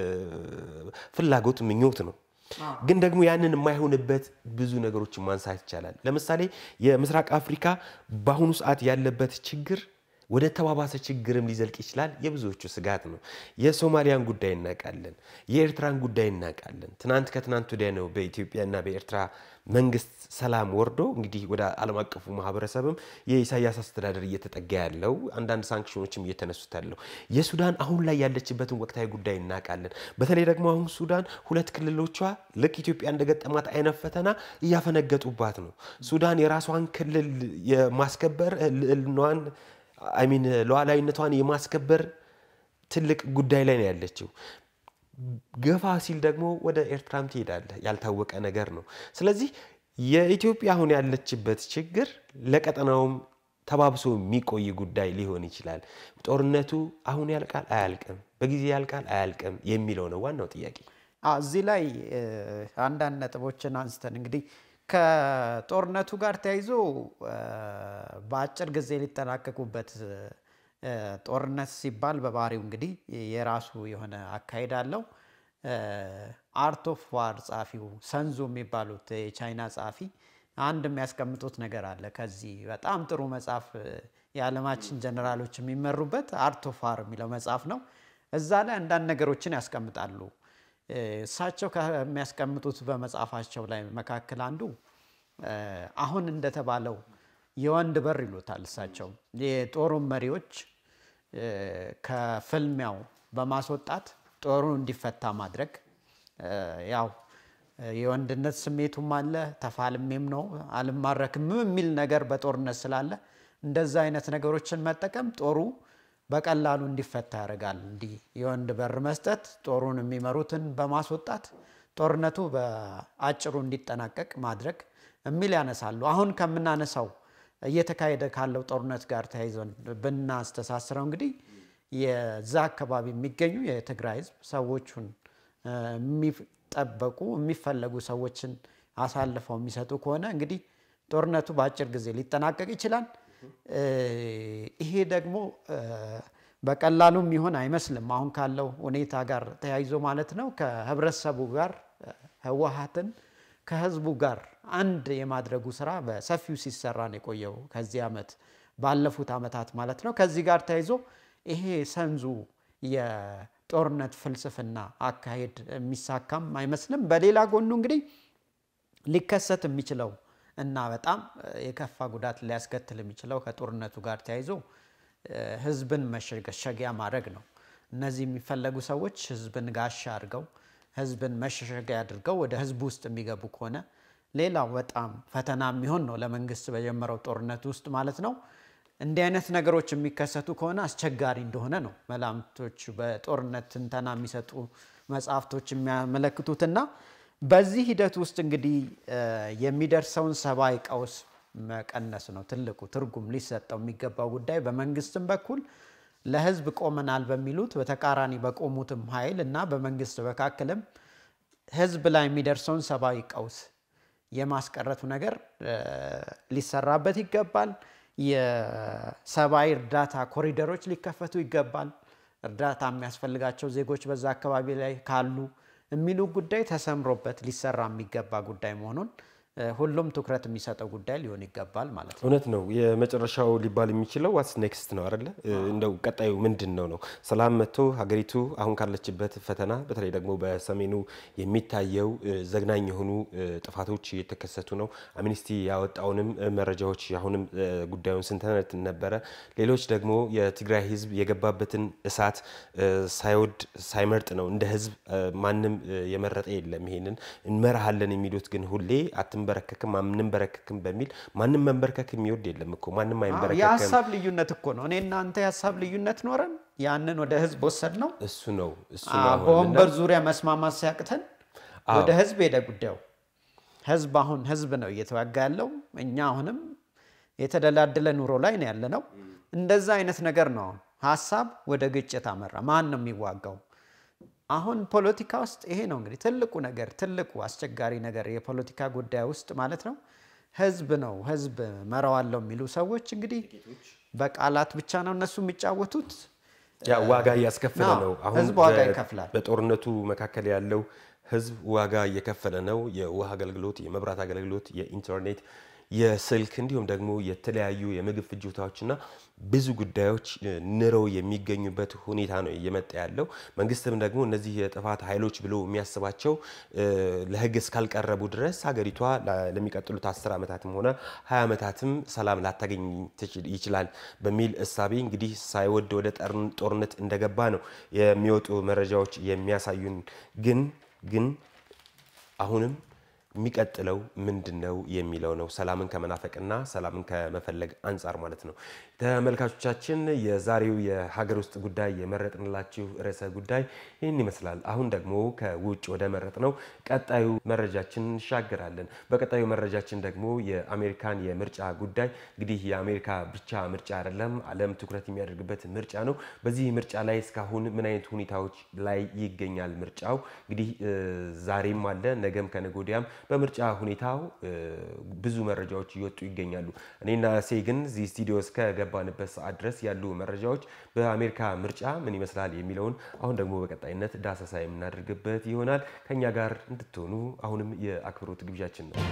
ፍላጎት ምኞት ነው። ግን ደግሞ ያንን የማይሆንበት ብዙ ነገሮችን ማንሳት ይቻላል። ለምሳሌ የምስራቅ አፍሪካ በአሁኑ ሰዓት ያለበት ችግር ወደ ተባባሰ ችግርም ሊዘልቅ ይችላል። የብዙዎቹ ስጋት ነው። የሶማሊያን ጉዳይ እናውቃለን። የኤርትራን ጉዳይ እናውቃለን። ትናንት ከትናንት ወዲያ ነው በኢትዮጵያና በኤርትራ መንግስት ሰላም ወርዶ እንግዲህ ወደ ዓለም አቀፉ ማህበረሰብም የኢሳያስ አስተዳደር እየተጠጋ ያለው አንዳንድ ሳንክሽኖችም እየተነሱት ያለው የሱዳን አሁን ላይ ያለችበትን ወቅታዊ ጉዳይ እናውቃለን። በተለይ ደግሞ አሁን ሱዳን ሁለት ክልሎቿ ልክ ኢትዮጵያ እንደገጠማት አይነት ፈተና እያፈነገጡባት ነው። ሱዳን የራሷን ክልል የማስከበር ልዕልናዋን አይሚን ሉዓላዊነቷን የማስከበር ትልቅ ጉዳይ ላይ ነው ያለችው። ገፋ ሲል ደግሞ ወደ ኤርትራም ትሄዳለህ። ያልታወቀ ነገር ነው። ስለዚህ የኢትዮጵያ አሁን ያለችበት ችግር ለቀጠናውም ተባብሶ የሚቆይ ጉዳይ ሊሆን ይችላል። ጦርነቱ አሁን ያልቃል አያልቅም፣ በጊዜ ያልቃል አያልቅም የሚለው ነው ዋናው ጥያቄ። እዚህ ላይ አንዳንድ ነጥቦችን አንስተን እንግዲህ ከጦርነቱ ጋር ተያይዞ በአጭር ጊዜ ሊጠናቀቁበት ጦርነት ሲባል በባህሪው እንግዲህ የራሱ የሆነ አካሄድ አለው። አርት ኦፍ ዋር ጸሐፊው ሰንዙ የሚባሉት የቻይና ጸሐፊ አንድ የሚያስቀምጡት ነገር አለ። ከዚህ በጣም ጥሩ መጽሐፍ የዓለማችን ጀነራሎች የሚመሩበት አርት ኦፍ ዋር የሚለው መጽሐፍ ነው። እዛ ላይ አንዳንድ ነገሮችን ያስቀምጣሉ። እሳቸው ከሚያስቀምጡት በመጽሐፋቸው ላይ መካከል አንዱ አሁን እንደተባለው የወንድ በር ይሉታል እሳቸው የጦሩን መሪዎች ከፍልሚያው በማስወጣት ጦሩ እንዲፈታ ማድረግ ያው የወንድነት ስሜቱም አለ፣ ተፋልሜም ነው አልማረክም የሚል ነገር በጦርነት ስላለ እንደዛ አይነት ነገሮችን መጠቀም ጦሩ በቀላሉ እንዲፈታ ያደርጋል። እንዲህ የወንድ በር መስጠት ጦሩን የሚመሩትን በማስወጣት ጦርነቱ በአጭሩ እንዲጠናቀቅ ማድረግ የሚል ያነሳሉ። አሁን ከምናነሳው እየተካሄደ ካለው ጦርነት ጋር ተያይዘን ብናስተሳስረው እንግዲህ የዛ አካባቢ የሚገኙ የትግራይ ሕዝብ ሰዎቹን የሚጠበቁ የሚፈለጉ ሰዎችን አሳልፈው የሚሰጡ ከሆነ እንግዲህ ጦርነቱ በአጭር ጊዜ ሊጠናቀቅ ይችላል። ይሄ ደግሞ በቀላሉ የሚሆን አይመስልም። አሁን ካለው ሁኔታ ጋር ተያይዞ ማለት ነው። ከህብረተሰቡ ጋር ህወሓትን ከህዝቡ ጋር አንድ የማድረጉ ስራ በሰፊው ሲሰራ ነው የቆየው ከዚህ ዓመት ባለፉት ዓመታት ማለት ነው። ከዚህ ጋር ተያይዞ ይሄ ሰንዙ የጦርነት ፍልስፍና አካሄድ የሚሳካም አይመስልም። በሌላ ጎኑ እንግዲህ ሊከሰት የሚችለው እና በጣም የከፋ ጉዳት ሊያስከትል የሚችለው ከጦርነቱ ጋር ተያይዞ ህዝብን መሸገሸጊያ ማድረግ ነው። እነዚህ የሚፈለጉ ሰዎች ህዝብን ጋሻ አድርገው ህዝብን መሸሸጊያ አድርገው ወደ ህዝቡ ውስጥ የሚገቡ ከሆነ ሌላው በጣም ፈተና የሚሆን ነው ለመንግስት በጀመረው ጦርነት ውስጥ ማለት ነው። እንዲህ አይነት ነገሮች የሚከሰቱ ከሆነ አስቸጋሪ እንደሆነ ነው መላምቶች በጦርነት ትንተና የሚሰጡ መጽሐፍቶች የሚያመለክቱትና በዚህ ሂደት ውስጥ እንግዲህ የሚደርሰውን ሰብአዊ ቀውስ መቀነስ ነው ትልቁ ትርጉም ሊሰጠው የሚገባው ጉዳይ። በመንግስትም በኩል ለህዝብ ቆመናል በሚሉት በተቃራኒ በቆሙትም ኃይል እና በመንግስት መካከልም ህዝብ ላይ የሚደርሰውን ሰብአዊ ቀውስ የማስቀረቱ ነገር ሊሰራበት ይገባል። የሰብአዊ እርዳታ ኮሪደሮች ሊከፈቱ ይገባል። እርዳታ የሚያስፈልጋቸው ዜጎች በዛ አካባቢ ላይ ካሉ የሚሉ ጉዳይ ተሰምሮበት ሊሰራ የሚገባ ጉዳይ መሆኑን ሁሉም ትኩረት የሚሰጠው ጉዳይ ሊሆን ይገባል ማለት ነው። እውነት ነው። የመጨረሻው ሊባል የሚችለው ዋትስ ኔክስት ነው አይደለ? እንደው ቀጣዩ ምንድን ነው ነው? ሰላም መጥቶ ሀገሪቱ አሁን ካለችበት ፈተና በተለይ ደግሞ በሰሜኑ የሚታየው ዘግናኝ የሆኑ ጥፋቶች እየተከሰቱ ነው። አምኒስቲ ያወጣውንም መረጃዎች አሁንም ጉዳዩን ስንተነት ነበረ። ሌሎች ደግሞ የትግራይ ሕዝብ የገባበትን እሳት ሳይወድ ሳይመርጥ ነው እንደ ሕዝብ ማንም የመረጠ የለም። ይሄንን እንመራሃለን የሚሉት ግን ሁሌ አትንበረከክም አንንበረከክም በሚል ማንም መንበርከክ የሚወድ የለም እኮ ማንም አይንበረከክም። የሀሳብ ልዩነት እኮ ነው። እኔ እናንተ የሀሳብ ልዩነት ኖረን ያንን ወደ ህዝብ ወሰድ ነው። እሱ ነው እሱ ነው አሁን በወንበር ዙሪያ መስማማት ሲያቅተን ወደ ህዝብ ሄደ ጉዳዩ። ህዝብ አሁን ህዝብ ነው እየተዋጋ ያለው። እኛ አሁንም የተደላደለ ኑሮ ላይ ነው ያለ ነው። እንደዛ አይነት ነገር ነው። አሁን ሀሳብ ወደ ግጭት አመራ። ማን ነው የሚዋጋው? አሁን ፖለቲካ ውስጥ ይሄ ነው እንግዲህ ትልቁ ነገር ትልቁ አስቸጋሪ ነገር የፖለቲካ ጉዳይ ውስጥ ማለት ነው። ህዝብ ነው ህዝብ መራዋለው የሚሉ ሰዎች እንግዲህ በቃላት ብቻ ነው እነሱ የሚጫወቱት። ያ ዋጋ እያስከፈለ አዎ፣ ነው። አሁን ህዝብ ዋጋ በ- ይከፍላል። በጦርነቱ መካከል ያለው ህዝብ ዋጋ እየከፈለ ነው። የውሃ አገልግሎት፣ የመብራት አገልግሎት፣ የኢንተርኔት፣ የስልክ እንዲሁም ደግሞ የተለያዩ የምግብ ፍጆታዎችና ብዙ ጉዳዮች እ, ንረው የሚገኙበት ሁኔታ ነው እየመጣ ያለው። መንግስትም ደግሞ እነዚህ የጥፋት ኃይሎች ብሎ የሚያስባቸው እ, ለህግ እስካልቀረቡ ድረስ ሀገሪቷ ላ- ለሚቀጥሉት አስር ዓመታትም ሆነ ሀያ ዓመታትም ሰላም ላታገኝ ትችል- ይችላል በሚል እሳቤ እንግዲህ ሳይወድ ወደ ጠርን- ጦርነት እንደገባ ነው የሚወጡ መረጃዎች የሚያሳዩን። ግን ግን አሁንም የሚቀጥለው ምንድን ነው የሚለው ነው። ሰላምን ከመናፈቅና ሰላምን ከመፈለግ አንጻር ማለት ነው። ተመልካቾቻችን የዛሬው የሀገር ውስጥ ጉዳይ የመረጥንላችሁ ርዕሰ ጉዳይ ይህን ይመስላል። አሁን ደግሞ ከውጭ ወደ መረጥ ነው ቀጣዩ መረጃችን እንሻገራለን። በቀጣዩ መረጃችን ደግሞ የአሜሪካን የምርጫ ጉዳይ እንግዲህ የአሜሪካ ብቻ ምርጫ አይደለም፣ ዓለም ትኩረት የሚያደርግበት ምርጫ ነው። በዚህ ምርጫ ላይ እስካሁን ምን አይነት ሁኔታዎች ላይ ይገኛል ምርጫው? እንግዲህ እ, ዛሬም አለ ነገም ከነገ ወዲያም በምርጫ ሁኔታው እ, ብዙ መረጃዎች እየወጡ ይገኛሉ። እኔና ሴ ግን እዚህ ስቱዲዮ እስከገባንበት ሰዓት ድረስ ያሉ መረጃዎች በአሜሪካ ምርጫ ምን ይመስላል የሚለውን አሁን ደግሞ በቀጣይነት ዳሰሳ የምናደርግበት ይሆናል። ከኛ ጋር እንድትሆኑ አሁንም የአክብሮት ግብዣችን ነው።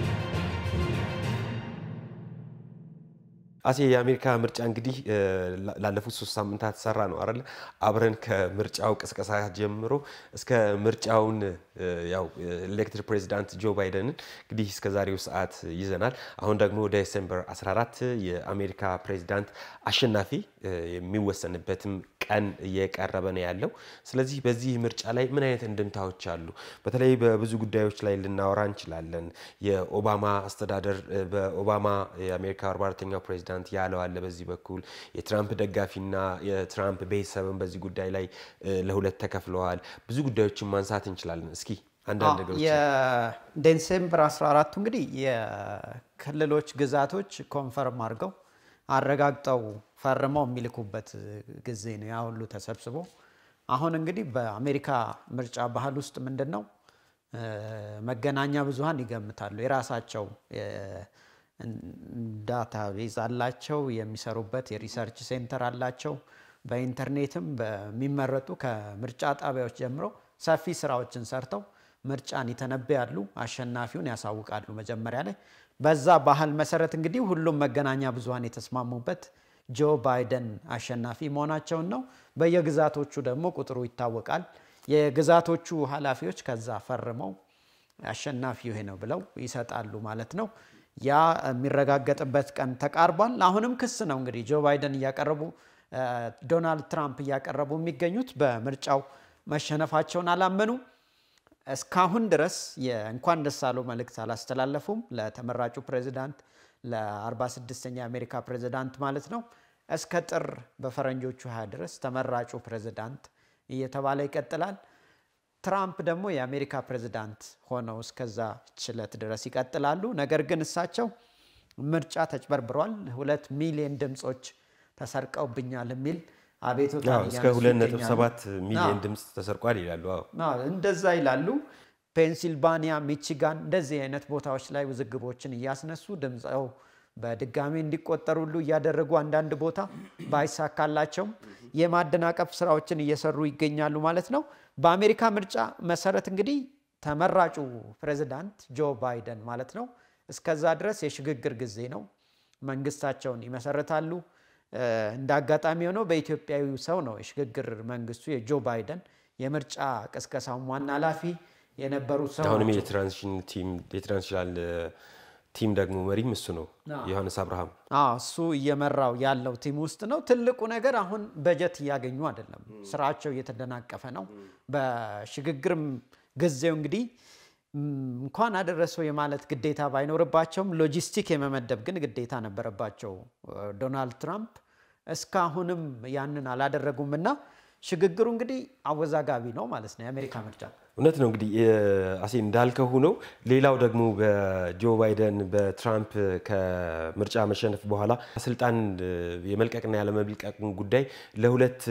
አሴ የአሜሪካ ምርጫ እንግዲህ እ, ላ- ላለፉት ሶስት ሳምንታት ሰራ ነው አይደለ? አብረን ከምርጫው ቅስቀሳ ጀምሮ እስከ ምርጫውን እ, ያው ኤሌክትድ ፕሬዚዳንት ጆ ባይደንን እንግዲህ እስከ ዛሬው ሰዓት ይዘናል። አሁን ደግሞ ዴሴምበር 14 የአሜሪካ ፕሬዚዳንት አሸናፊ እ, የሚወሰንበትም ቀን እየቀረበ ነው ያለው። ስለዚህ በዚህ ምርጫ ላይ ምን አይነት እንድምታዎች አሉ? በተለይ በብዙ ጉዳዮች ላይ ልናወራ እንችላለን። የኦባማ አስተዳደር እ፣ በኦባማ የአሜሪካ 44ኛው ፕሬዚዳንት ያለው አለ። በዚህ በኩል የትራምፕ ደጋፊና የትራምፕ ቤተሰብን በዚህ ጉዳይ ላይ እ፣ ለሁለት ተከፍለዋል። ብዙ ጉዳዮችን ማንሳት እንችላለን። እስኪ አንዳንድ ነገሮች የዴሴምበር 14ቱ እንግዲህ የክልሎች ግዛቶች ኮንፈርም አድርገው አረጋግጠው ፈርመው የሚልኩበት ጊዜ ነው። ያ ሁሉ ተሰብስቦ አሁን እንግዲህ በአሜሪካ ምርጫ ባህል ውስጥ ምንድን ነው እ፣ መገናኛ ብዙኃን ይገምታሉ። የራሳቸው ዳታ ቤዝ አላቸው። የሚሰሩበት የሪሰርች ሴንተር አላቸው። በኢንተርኔትም በሚመረጡ ከምርጫ ጣቢያዎች ጀምሮ ሰፊ ስራዎችን ሰርተው ምርጫን ይተነብያሉ፣ አሸናፊውን ያሳውቃሉ መጀመሪያ ላይ። በዛ ባህል መሰረት እንግዲህ ሁሉም መገናኛ ብዙኃን የተስማሙበት ጆ ባይደን አሸናፊ መሆናቸውን ነው። በየግዛቶቹ ደግሞ ቁጥሩ ይታወቃል። የግዛቶቹ ኃላፊዎች ከዛ ፈርመው አሸናፊው ይሄ ነው ብለው ይሰጣሉ ማለት ነው። ያ የሚረጋገጥበት ቀን ተቃርቧል። አሁንም ክስ ነው እንግዲህ ጆ ባይደን እያቀረቡ እ፣ ዶናልድ ትራምፕ እያቀረቡ የሚገኙት በምርጫው መሸነፋቸውን አላመኑም። እስካሁን ድረስ የእንኳን ደስ አለው መልእክት አላስተላለፉም ለተመራጩ ፕሬዚዳንት ለ46ኛ የአሜሪካ ፕሬዚዳንት ማለት ነው። እስከ ጥር በፈረንጆቹ 20 ድረስ ተመራጩ ፕሬዚዳንት እየተባለ ይቀጥላል። ትራምፕ ደግሞ የአሜሪካ ፕሬዚዳንት ሆነው እስከዛ ችለት ድረስ ይቀጥላሉ። ነገር ግን እሳቸው ምርጫ ተጭበርብሯል፣ ሁለት ሚሊዮን ድምፆች ተሰርቀውብኛል የሚል አቤቱታ አዎ፣ እስከ 2.7 ሚሊዮን ድምፅ ተሰርቋል ይላሉ። አዎ አዎ፣ እንደዛ ይላሉ። ፔንሲልቫኒያ፣ ሚቺጋን እንደዚህ አይነት ቦታዎች ላይ ውዝግቦችን እያስነሱ ድምፀው በድጋሚ እንዲቆጠሩ ሁሉ እያደረጉ አንዳንድ ቦታ ባይሳካላቸውም የማደናቀፍ ስራዎችን እየሰሩ ይገኛሉ ማለት ነው። በአሜሪካ ምርጫ መሰረት እንግዲህ ተመራጩ ፕሬዚዳንት ጆ ባይደን ማለት ነው እስከዛ ድረስ የሽግግር ጊዜ ነው። መንግስታቸውን ይመሰርታሉ። እንደ አጋጣሚ ሆነው በኢትዮጵያዊ ሰው ነው የሽግግር መንግስቱ የጆ ባይደን የምርጫ ቅስቀሳውን ዋና ኃላፊ የነበሩት ሰው አሁንም ናቸው። የትራንዚሽን ቲም የትራንዚሽናል ቲም ደግሞ መሪም እሱ ነው ዮሐንስ አብርሃም። አዎ እሱ እየመራው ያለው ቲም ውስጥ ነው። ትልቁ ነገር አሁን በጀት እያገኙ አይደለም፣ ስራቸው እየተደናቀፈ ነው። በሽግግርም ጊዜው እንግዲህ ም፣ እንኳን አደረሰው የማለት ግዴታ ባይኖርባቸውም ሎጂስቲክ የመመደብ ግን ግዴታ ነበረባቸው ዶናልድ ትራምፕ። እስካሁንም ያንን አላደረጉም እና ሽግግሩ እንግዲህ አወዛጋቢ ነው ማለት ነው የአሜሪካ ምርጫ። እውነት ነው እንግዲህ አሴ እንዳልከው ሆነው ሌላው ደግሞ በጆ ባይደን በትራምፕ ከምርጫ መሸነፍ በኋላ ስልጣን የመልቀቅና ያለመልቀቅን ጉዳይ ለሁለት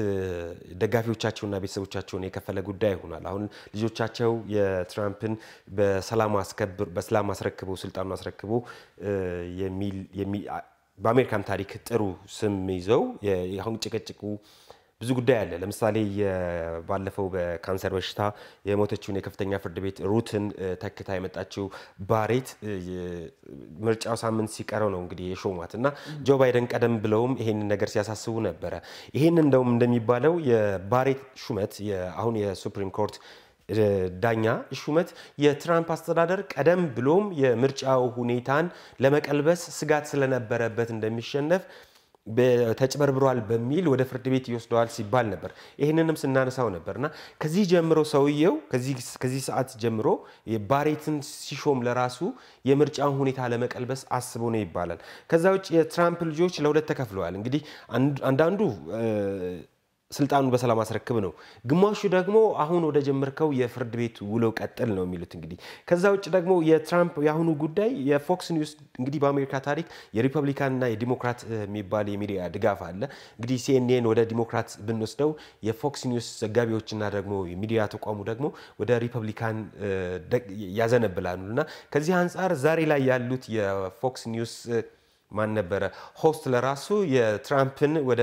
ደጋፊዎቻቸውና ቤተሰቦቻቸውን የከፈለ ጉዳይ ሆኗል። አሁን ልጆቻቸው የትራምፕን በሰላም አስከብር በሰላም አስረክቦ ስልጣኑን አስረክቦ የሚል የሚ- በአሜሪካን ታሪክ ጥሩ ስም ይዘው የ- አሁን ጭቅጭቁ ብዙ ጉዳይ አለ። ለምሳሌ የ- ባለፈው በካንሰር በሽታ የሞተችውን የከፍተኛ ፍርድ ቤት ሩትን እ፣ ተክታ የመጣችው ባሬት እ፣ የ- ምርጫው ሳምንት ሲቀረው ነው እንግዲህ የሾሟት እና ጆ ባይደን ቀደም ብለውም ይሄንን ነገር ሲያሳስቡ ነበረ። ይሄን እንደውም እንደሚባለው የባሬት ሹመት የ- አሁን የሱፕሪም ኮርት እ፣ ዳኛ ሹመት የትራምፕ አስተዳደር ቀደም ብሎም የምርጫው ሁኔታን ለመቀልበስ ስጋት ስለነበረበት እንደሚሸነፍ በ- ተጭበርብሯል በሚል ወደ ፍርድ ቤት ይወስደዋል ሲባል ነበር። ይህንንም ስናነሳው ነበር እና ከዚህ ጀምሮ ሰውየው ከዚህ- ከዚህ ሰዓት ጀምሮ ባሬትን ሲሾም ለራሱ የምርጫውን ሁኔታ ለመቀልበስ አስቦ ነው ይባላል። ከዛ ውጭ የትራምፕ ልጆች ለሁለት ተከፍለዋል። እንግዲህ አንድ- አንዳንዱ እ፣ ስልጣኑን በሰላም አስረክብ ነው። ግማሹ ደግሞ አሁን ወደ ጀመርከው የፍርድ ቤት ውሎ ቀጥል ነው የሚሉት። እንግዲህ ከዛ ውጭ ደግሞ የትራምፕ የአሁኑ ጉዳይ የፎክስ ኒውስ እንግዲህ በአሜሪካ ታሪክ የሪፐብሊካንና የዲሞክራት እ, የሚባል የሚዲያ ድጋፍ አለ። እንግዲህ ሲኤንኤን ወደ ዲሞክራት ብንወስደው የፎክስ ኒውስ ዘጋቢዎችና ደግሞ የሚዲያ ተቋሙ ደግሞ ወደ ሪፐብሊካን እ, ደግ- ያዘነብላሉ እና ከዚህ አንጻር ዛሬ ላይ ያሉት የፎክስ ኒውስ እ, ማን ነበረ ሆስት ለራሱ የትራምፕን ወደ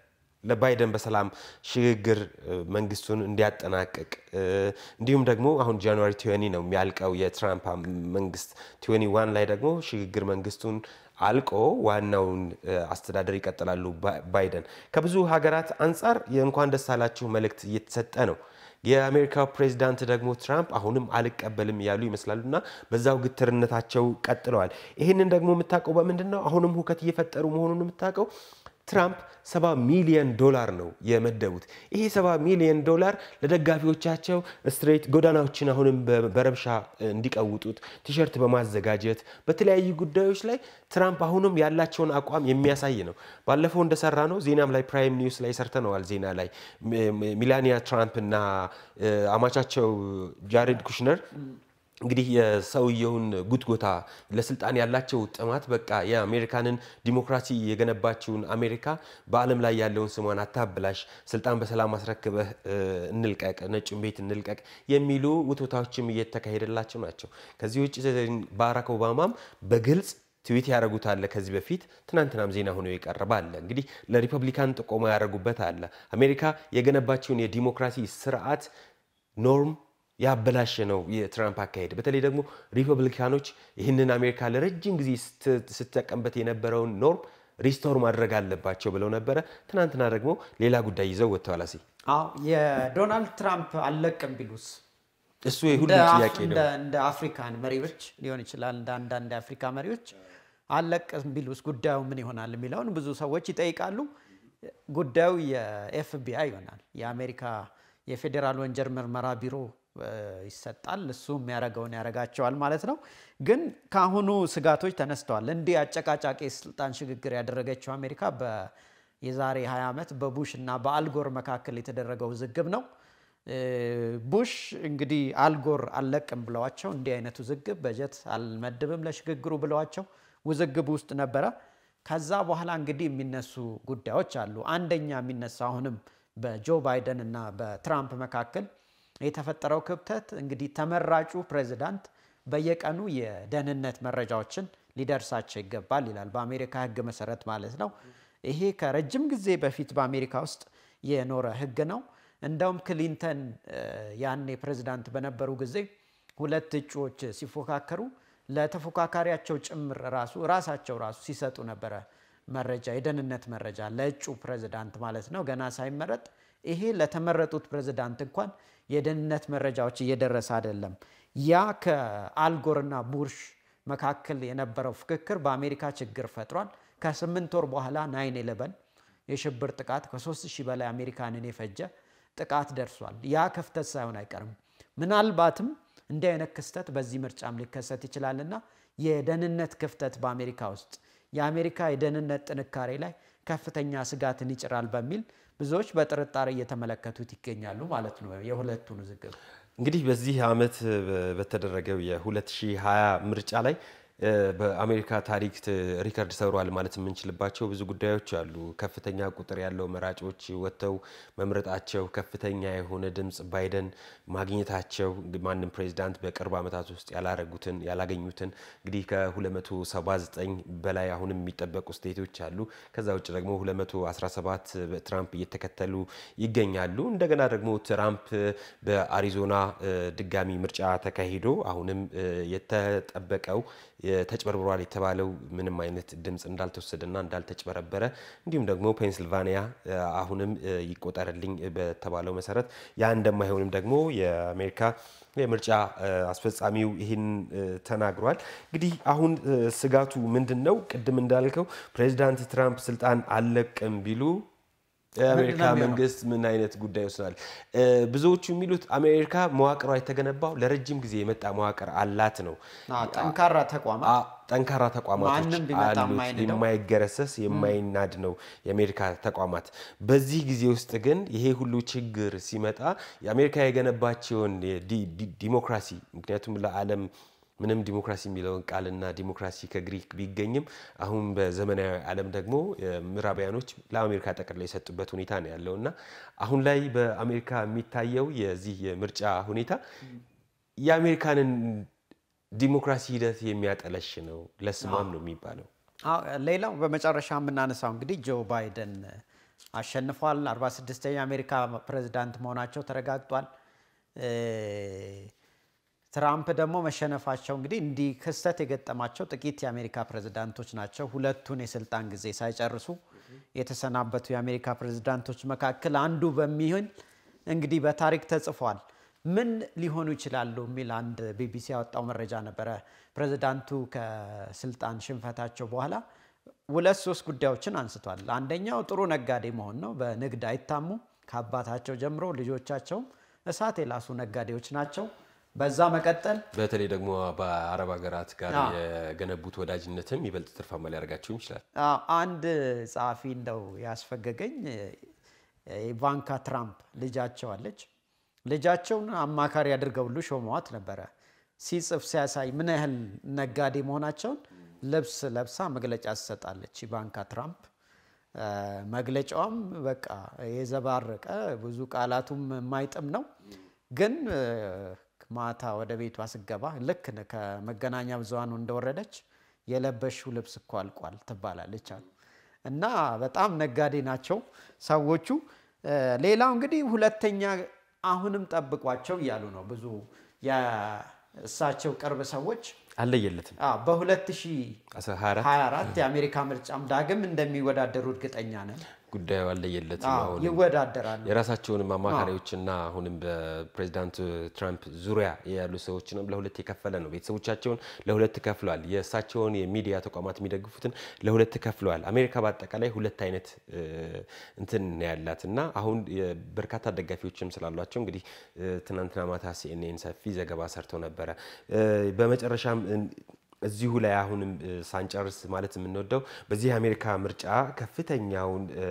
ለባይደን በሰላም ሽግግር እ፣ መንግስቱን እንዲያጠናቅቅ እ፣ እንዲሁም ደግሞ አሁን ጃንዋሪ ቲዌኒ ነው የሚያልቀው የትራምፕ አም- መንግስት ቲዌኒ ዋን ላይ ደግሞ ሽግግር መንግስቱን አልቆ ዋናውን እ፣ አስተዳደር ይቀጥላሉ ባ- ባይደን። ከብዙ ሀገራት አንጻር የእንኳን ደስ አላችሁ መልእክት እየተሰጠ ነው። የአሜሪካው ፕሬዚዳንት ደግሞ ትራምፕ አሁንም አልቀበልም እያሉ ይመስላሉ እና በዛው ግትርነታቸው ቀጥለዋል። ይህንን ደግሞ የምታውቀው በምንድን ነው? አሁንም ሁከት እየፈጠሩ መሆኑን የምታውቀው ትራምፕ ሰባ ሚሊዮን ዶላር ነው የመደቡት። ይሄ ሰባ ሚሊዮን ዶላር ለደጋፊዎቻቸው ስትሬት ጎዳናዎችን አሁንም በ- በረብሻ እንዲቀውጡት ቲሸርት በማዘጋጀት በተለያዩ ጉዳዮች ላይ ትራምፕ አሁንም ያላቸውን አቋም የሚያሳይ ነው። ባለፈው እንደሰራ ነው ዜናም ላይ ፕራይም ኒውስ ላይ ሰርተነዋል። ዜና ላይ ሚ- ሚ- ሚላኒያ ትራምፕ እና እ፣ አማቻቸው ጃሬድ ኩሽነር እንግዲህ የሰውየውን ጉትጎታ ለስልጣን ያላቸው ጥማት በቃ የአሜሪካንን ዲሞክራሲ የገነባችውን አሜሪካ በዓለም ላይ ያለውን ስሟን አታብላሽ፣ ስልጣን በሰላም አስረክበህ እ፣ እንልቀቅ፣ ነጩን ቤት እንልቀቅ የሚሉ ውትወታዎችም እየተካሄደላቸው ናቸው። ከዚህ ውጭ ባራክ ኦባማም በግልጽ ትዊት ያደረጉት አለ። ከዚህ በፊት ትናንትናም ዜና ሆኖ የቀረበ አለ። እንግዲህ ለሪፐብሊካን ጥቆማ ያደረጉበት አለ። አሜሪካ የገነባቸውን የዲሞክራሲ ስርዓት ኖርም ያበላሸ ነው የትራምፕ አካሄድ። በተለይ ደግሞ ሪፐብሊካኖች ይህንን አሜሪካ ለረጅም ጊዜ ስት- ስትጠቀምበት የነበረውን ኖርም ሪስቶር ማድረግ አለባቸው ብለው ነበረ። ትናንትና ደግሞ ሌላ ጉዳይ ይዘው ወጥተዋል። አሴ አዎ የዶናልድ ትራምፕ አለቅም ቢሉስ እሱ የሁሉ እንደ አፍ- ጥያቄ ነው። እንደ- እንደ አፍሪካን መሪዎች ሊሆን ይችላል። እንደ አንዳንድ የአፍሪካ መሪዎች አለቅም ቢሉስ ጉዳዩ ምን ይሆናል የሚለውን ብዙ ሰዎች ይጠይቃሉ። ጉዳዩ የኤፍቢአይ ይሆናል። የአሜሪካ የፌዴራል ወንጀል ምርመራ ቢሮ እ፣ ይሰጣል። እሱ የሚያደርገውን ያደርጋቸዋል ማለት ነው። ግን ከአሁኑ ስጋቶች ተነስተዋል። እንዲህ አጨቃጫቂ ስልጣን ሽግግር ያደረገችው አሜሪካ በ የዛሬ 20 ዓመት በቡሽ እና በአልጎር መካከል የተደረገው ውዝግብ ነው። እ፣ ቡሽ እንግዲህ አልጎር አልለቅም ብለዋቸው እንዲህ አይነት ውዝግብ በጀት አልመድብም ለሽግግሩ ብለዋቸው ውዝግብ ውስጥ ነበረ። ከዛ በኋላ እንግዲህ የሚነሱ ጉዳዮች አሉ። አንደኛ የሚነሳ አሁንም በጆ ባይደን እና በትራምፕ መካከል የተፈጠረው ክብተት እንግዲህ ተመራጩ ፕሬዚዳንት በየቀኑ የደህንነት መረጃዎችን ሊደርሳቸው ይገባል ይላል በአሜሪካ ሕግ መሰረት ማለት ነው። ይሄ ከረጅም ጊዜ በፊት በአሜሪካ ውስጥ የኖረ ሕግ ነው። እንደውም ክሊንተን እ፣ ያኔ ፕሬዚዳንት በነበሩ ጊዜ ሁለት እጩዎች ሲፎካከሩ ለተፎካካሪያቸው ጭምር ራሱ ራሳቸው ራሱ ሲሰጡ ነበረ መረጃ የደህንነት መረጃ ለእጩ ፕሬዝዳንት ማለት ነው ገና ሳይመረጥ ይሄ ለተመረጡት ፕሬዝዳንት እንኳን የደህንነት መረጃዎች እየደረሰ አይደለም። ያ ከአልጎርና ቡርሽ መካከል የነበረው ፍክክር በአሜሪካ ችግር ፈጥሯል። ከስምንት ወር በኋላ ናይን ኤለቨን የሽብር ጥቃት ከሶስት ሺህ በላይ አሜሪካንን የፈጀ ጥቃት ደርሷል። ያ ክፍተት ሳይሆን አይቀርም። ምናልባትም እንዲህ አይነት ክስተት በዚህ ምርጫም ሊከሰት ይችላልና የደህንነት ክፍተት በአሜሪካ ውስጥ የአሜሪካ የደህንነት ጥንካሬ ላይ ከፍተኛ ስጋትን ይጭራል በሚል ብዙዎች በጥርጣሬ እየተመለከቱት ይገኛሉ ማለት ነው የሁለቱን ውዝግብ። እንግዲህ በዚህ ዓመት በተደረገው የ2020 ምርጫ ላይ በአሜሪካ ታሪክ ሪከርድ ሰብረዋል ማለት የምንችልባቸው ብዙ ጉዳዮች አሉ። ከፍተኛ ቁጥር ያለው መራጮች ወጥተው መምረጣቸው፣ ከፍተኛ የሆነ ድምፅ ባይደን ማግኘታቸው፣ ማንም ፕሬዚዳንት በቅርብ ዓመታት ውስጥ ያላረጉትን ያላገኙትን እንግዲህ ከ279 በላይ አሁንም የሚጠበቁ ስቴቶች አሉ። ከዛ ውጭ ደግሞ 217 ትራምፕ እየተከተሉ ይገኛሉ። እንደገና ደግሞ ትራምፕ በአሪዞና ድጋሚ ምርጫ ተካሂዶ አሁንም የተጠበቀው ተጭበርብሯል የተባለው ምንም አይነት ድምፅ እንዳልተወሰደና እንዳልተጭበረበረ እንዲሁም ደግሞ ፔንስልቫኒያ አሁንም ይቆጠርልኝ በተባለው መሰረት ያ እንደማይሆንም ደግሞ የአሜሪካ የምርጫ አስፈጻሚው ይህን ተናግሯል። እንግዲህ አሁን ስጋቱ ምንድን ነው? ቅድም እንዳልከው ፕሬዚዳንት ትራምፕ ስልጣን አልለቅም ቢሉ የአሜሪካ መንግስት ምን አይነት ጉዳይ ይወስናል? ብዙዎቹ የሚሉት አሜሪካ መዋቅሯ የተገነባው ለረጅም ጊዜ የመጣ መዋቅር አላት ነው። ጠንካራ ተቋማት ጠንካራ ተቋማቶች ማንም ቢመጣ አሉት። የማይንደው። የማይገረሰስ የማይናድ ነው የአሜሪካ ተቋማት። በዚህ ጊዜ ውስጥ ግን ይሄ ሁሉ ችግር ሲመጣ የአሜሪካ የገነባቸውን የዲ- ዲ- ዲሞክራሲ ምክንያቱም ለዓለም ምንም ዲሞክራሲ የሚለውን ቃልና ዲሞክራሲ ከግሪክ ቢገኝም አሁን በዘመናዊ ዓለም ደግሞ ምዕራባውያኖች ለአሜሪካ ጠቅልለው የሰጡበት ሁኔታ ነው ያለው እና አሁን ላይ በአሜሪካ የሚታየው የዚህ የምርጫ ሁኔታ የአሜሪካንን ዲሞክራሲ ሂደት የሚያጠለሽ ነው። ለስሟም ነው የሚባለው። አዎ፣ ሌላው በመጨረሻ የምናነሳው እንግዲህ ጆ ባይደን አሸንፏል። 46ኛ የአሜሪካ ፕሬዝዳንት መሆናቸው ተረጋግጧል። እ፣ ትራምፕ ደግሞ መሸነፋቸው እንግዲህ እንዲህ ክስተት የገጠማቸው ጥቂት የአሜሪካ ፕሬዝዳንቶች ናቸው። ሁለቱን የስልጣን ጊዜ ሳይጨርሱ የተሰናበቱ የአሜሪካ ፕሬዝዳንቶች መካከል አንዱ በሚሆን እንግዲህ በታሪክ ተጽፏል። ምን ሊሆኑ ይችላሉ የሚል አንድ ቢቢሲ ያወጣው መረጃ ነበረ። ፕሬዝዳንቱ ከስልጣን ሽንፈታቸው በኋላ ሁለት ሶስት ጉዳዮችን አንስቷል። አንደኛው ጥሩ ነጋዴ መሆን ነው። በንግድ አይታሙ። ከአባታቸው ጀምሮ ልጆቻቸውም እሳት የላሱ ነጋዴዎች ናቸው። በዛ መቀጠል በተለይ ደግሞ በአረብ ሀገራት ጋር የገነቡት ወዳጅነትም ይበልጥ ትርፋማ ሊያደርጋቸውም ይችላል። አዎ፣ አንድ ጸሐፊ እንደው ያስፈገገኝ ኢቫንካ ትራምፕ ልጃቸው አለች። ልጃቸውን አማካሪ አድርገው ሁሉ ሾመዋት ነበረ። ሲጽፍ ሲያሳይ ምን ያህል ነጋዴ መሆናቸውን ልብስ ለብሳ መግለጫ ትሰጣለች ኢቫንካ ትራምፕ። እ፣ መግለጫዋም በቃ የዘባረቀ ብዙ ቃላቱም የማይጥም ነው። ግን እ፣ ማታ ወደ ቤቷ ስገባ ልክ ከመገናኛ ብዙሃኑ እንደወረደች የለበሽው ልብስ እኮ አልቋል ትባላለች አሉ እና በጣም ነጋዴ ናቸው ሰዎቹ። እ፣ ሌላው እንግዲህ ሁለተኛ አሁንም ጠብቋቸው እያሉ ነው ብዙ የእሳቸው ቅርብ ሰዎች አለየለትም አ፣ በ2024 24 የአሜሪካ ምርጫም ዳግም እንደሚወዳደሩ እርግጠኛ ነን። ጉዳዩ አለየለትም። አዎ፣ አሁንም ይወዳደራሉ። የራሳቸውንም አማካሪዎችና አሁንም በፕሬዚዳንት ትራምፕ ዙሪያ ያሉ ሰዎችንም ለሁለት የከፈለ ነው። ቤተሰቦቻቸውን ለሁለት ከፍለዋል። የእሳቸውን የሚዲያ ተቋማት የሚደግፉትን ለሁለት ከፍለዋል። አሜሪካ በአጠቃላይ ሁለት አይነት እ፣ እንትን ነው ያላት እና አሁን የ- በርካታ ደጋፊዎችም ስላሏቸው እንግዲህ እ፣ ትናንትና ማታ ሲኤንኤን ሰፊ ዘገባ ሰርተው ነበረ። እ፣ በመጨረሻም እ፣ እዚሁ ላይ አሁንም እ፣ ሳንጨርስ ማለት የምንወደው በዚህ የአሜሪካ ምርጫ ከፍተኛውን እ፣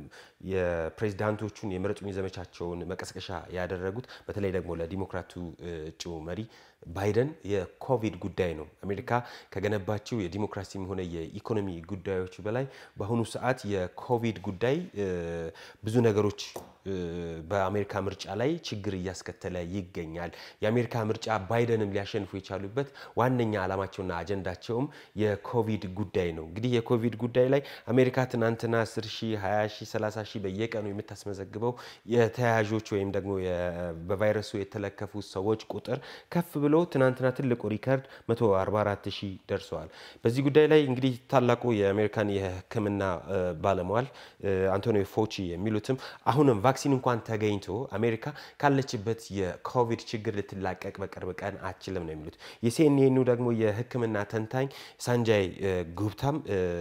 የፕሬዚዳንቶቹን የምረጡኝ ዘመቻቸውን መቀስቀሻ ያደረጉት በተለይ ደግሞ ለዲሞክራቱ እ፣ እጩ መሪ ባይደን የኮቪድ ጉዳይ ነው። አሜሪካ ከገነባቸው የዲሞክራሲም ሆነ የኢኮኖሚ ጉዳዮች በላይ በአሁኑ ሰዓት የኮቪድ ጉዳይ እ፣ ብዙ ነገሮች በአሜሪካ ምርጫ ላይ ችግር እያስከተለ ይገኛል። የአሜሪካ ምርጫ ባይደንም ሊያሸንፉ የቻሉበት ዋነኛ ዓላማቸውና አጀንዳቸውም የኮቪድ ጉዳይ ነው። እንግዲህ የኮቪድ ጉዳይ ላይ አሜሪካ ትናንትና 10 ሺህ፣ 20 ሺህ፣ 30 ሺህ በየቀኑ የምታስመዘግበው የተያያዦች ወይም ደግሞ በቫይረሱ የተለከፉ ሰዎች ቁጥር ከፍ ብሎ ትናንትና ትልቁ ሪከርድ 144 ሺህ ደርሰዋል። በዚህ ጉዳይ ላይ እንግዲህ ታላቁ የአሜሪካን የሕክምና ባለሟል አንቶኒ ፎቺ የሚሉትም አሁንም ቫክሲን እንኳን ተገኝቶ አሜሪካ ካለችበት የኮቪድ ችግር ልትላቀቅ በቅርብ ቀን አችልም ነው የሚሉት። የሲኤንኤኑ ደግሞ የሕክምና ተንታኝ ሳንጃይ ጉብታም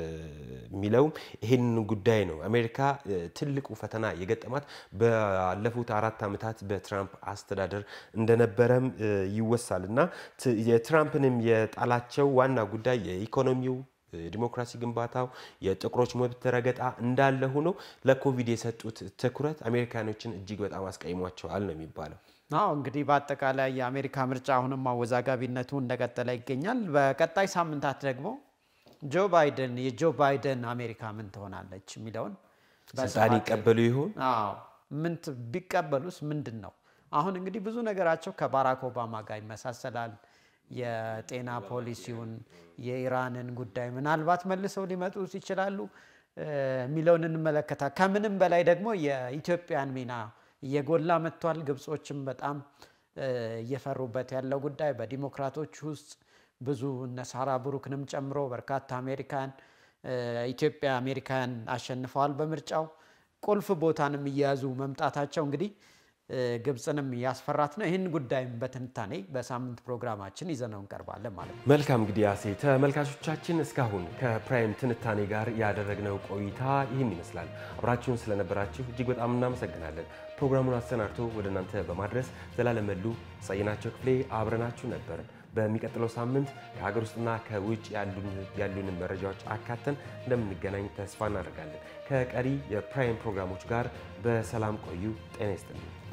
የሚለውም ይህን ጉዳይ ነው። አሜሪካ ትልቁ ፈተና የገጠማት ባለፉት አራት ዓመታት በትራምፕ አስተዳደር እንደነበረም ይወሳል እና የትራምፕንም የጣላቸው ዋና ጉዳይ የኢኮኖሚው የዲሞክራሲ ግንባታው የጥቁሮች መብት ረገጣ እንዳለ ሆኖ ለኮቪድ የሰጡት ትኩረት አሜሪካኖችን እጅግ በጣም አስቀይሟቸዋል ነው የሚባለው። አዎ እንግዲህ በአጠቃላይ የአሜሪካ ምርጫ አሁንም አወዛጋቢነቱ እንደቀጠለ ይገኛል። በቀጣይ ሳምንታት ደግሞ ጆ ባይደን የጆ ባይደን አሜሪካ ምን ትሆናለች የሚለውን ስልጣን ይቀበሉ ይሆን? አዎ ምን ቢቀበሉስ ምንድን ነው? አሁን እንግዲህ ብዙ ነገራቸው ከባራክ ኦባማ ጋር ይመሳሰላል። የጤና ፖሊሲውን የኢራንን ጉዳይ ምናልባት መልሰው ሊመጡ ይችላሉ የሚለውን እንመለከታል። ከምንም በላይ ደግሞ የኢትዮጵያን ሚና እየጎላ መጥቷል። ግብጾችም በጣም እየፈሩበት ያለው ጉዳይ በዲሞክራቶች ውስጥ ብዙ እነ ሳራ ብሩክንም ጨምሮ በርካታ አሜሪካን ኢትዮጵያ አሜሪካን አሸንፈዋል በምርጫው ቁልፍ ቦታንም እየያዙ መምጣታቸው እንግዲህ ግብፅንም ያስፈራት ነው። ይህን ጉዳይም በትንታኔ በሳምንት ፕሮግራማችን ይዘነው እንቀርባለን ማለት ነው። መልካም እንግዲህ አሴ ተመልካቾቻችን እስካሁን ከፕራይም ትንታኔ ጋር ያደረግነው ቆይታ ይህን ይመስላል። አብራችሁን ስለነበራችሁ እጅግ በጣም እናመሰግናለን። ፕሮግራሙን አሰናድቶ ወደ እናንተ በማድረስ ዘላለም መሉ፣ ጸይናቸው ክፍሌ አብረናችሁ ነበርን። በሚቀጥለው ሳምንት ከሀገር ውስጥና ከውጭ ያሉንን መረጃዎች አካተን እንደምንገናኝ ተስፋ እናደርጋለን። ከቀሪ የፕራይም ፕሮግራሞች ጋር በሰላም ቆዩ። ጤና ይስጥልኝ።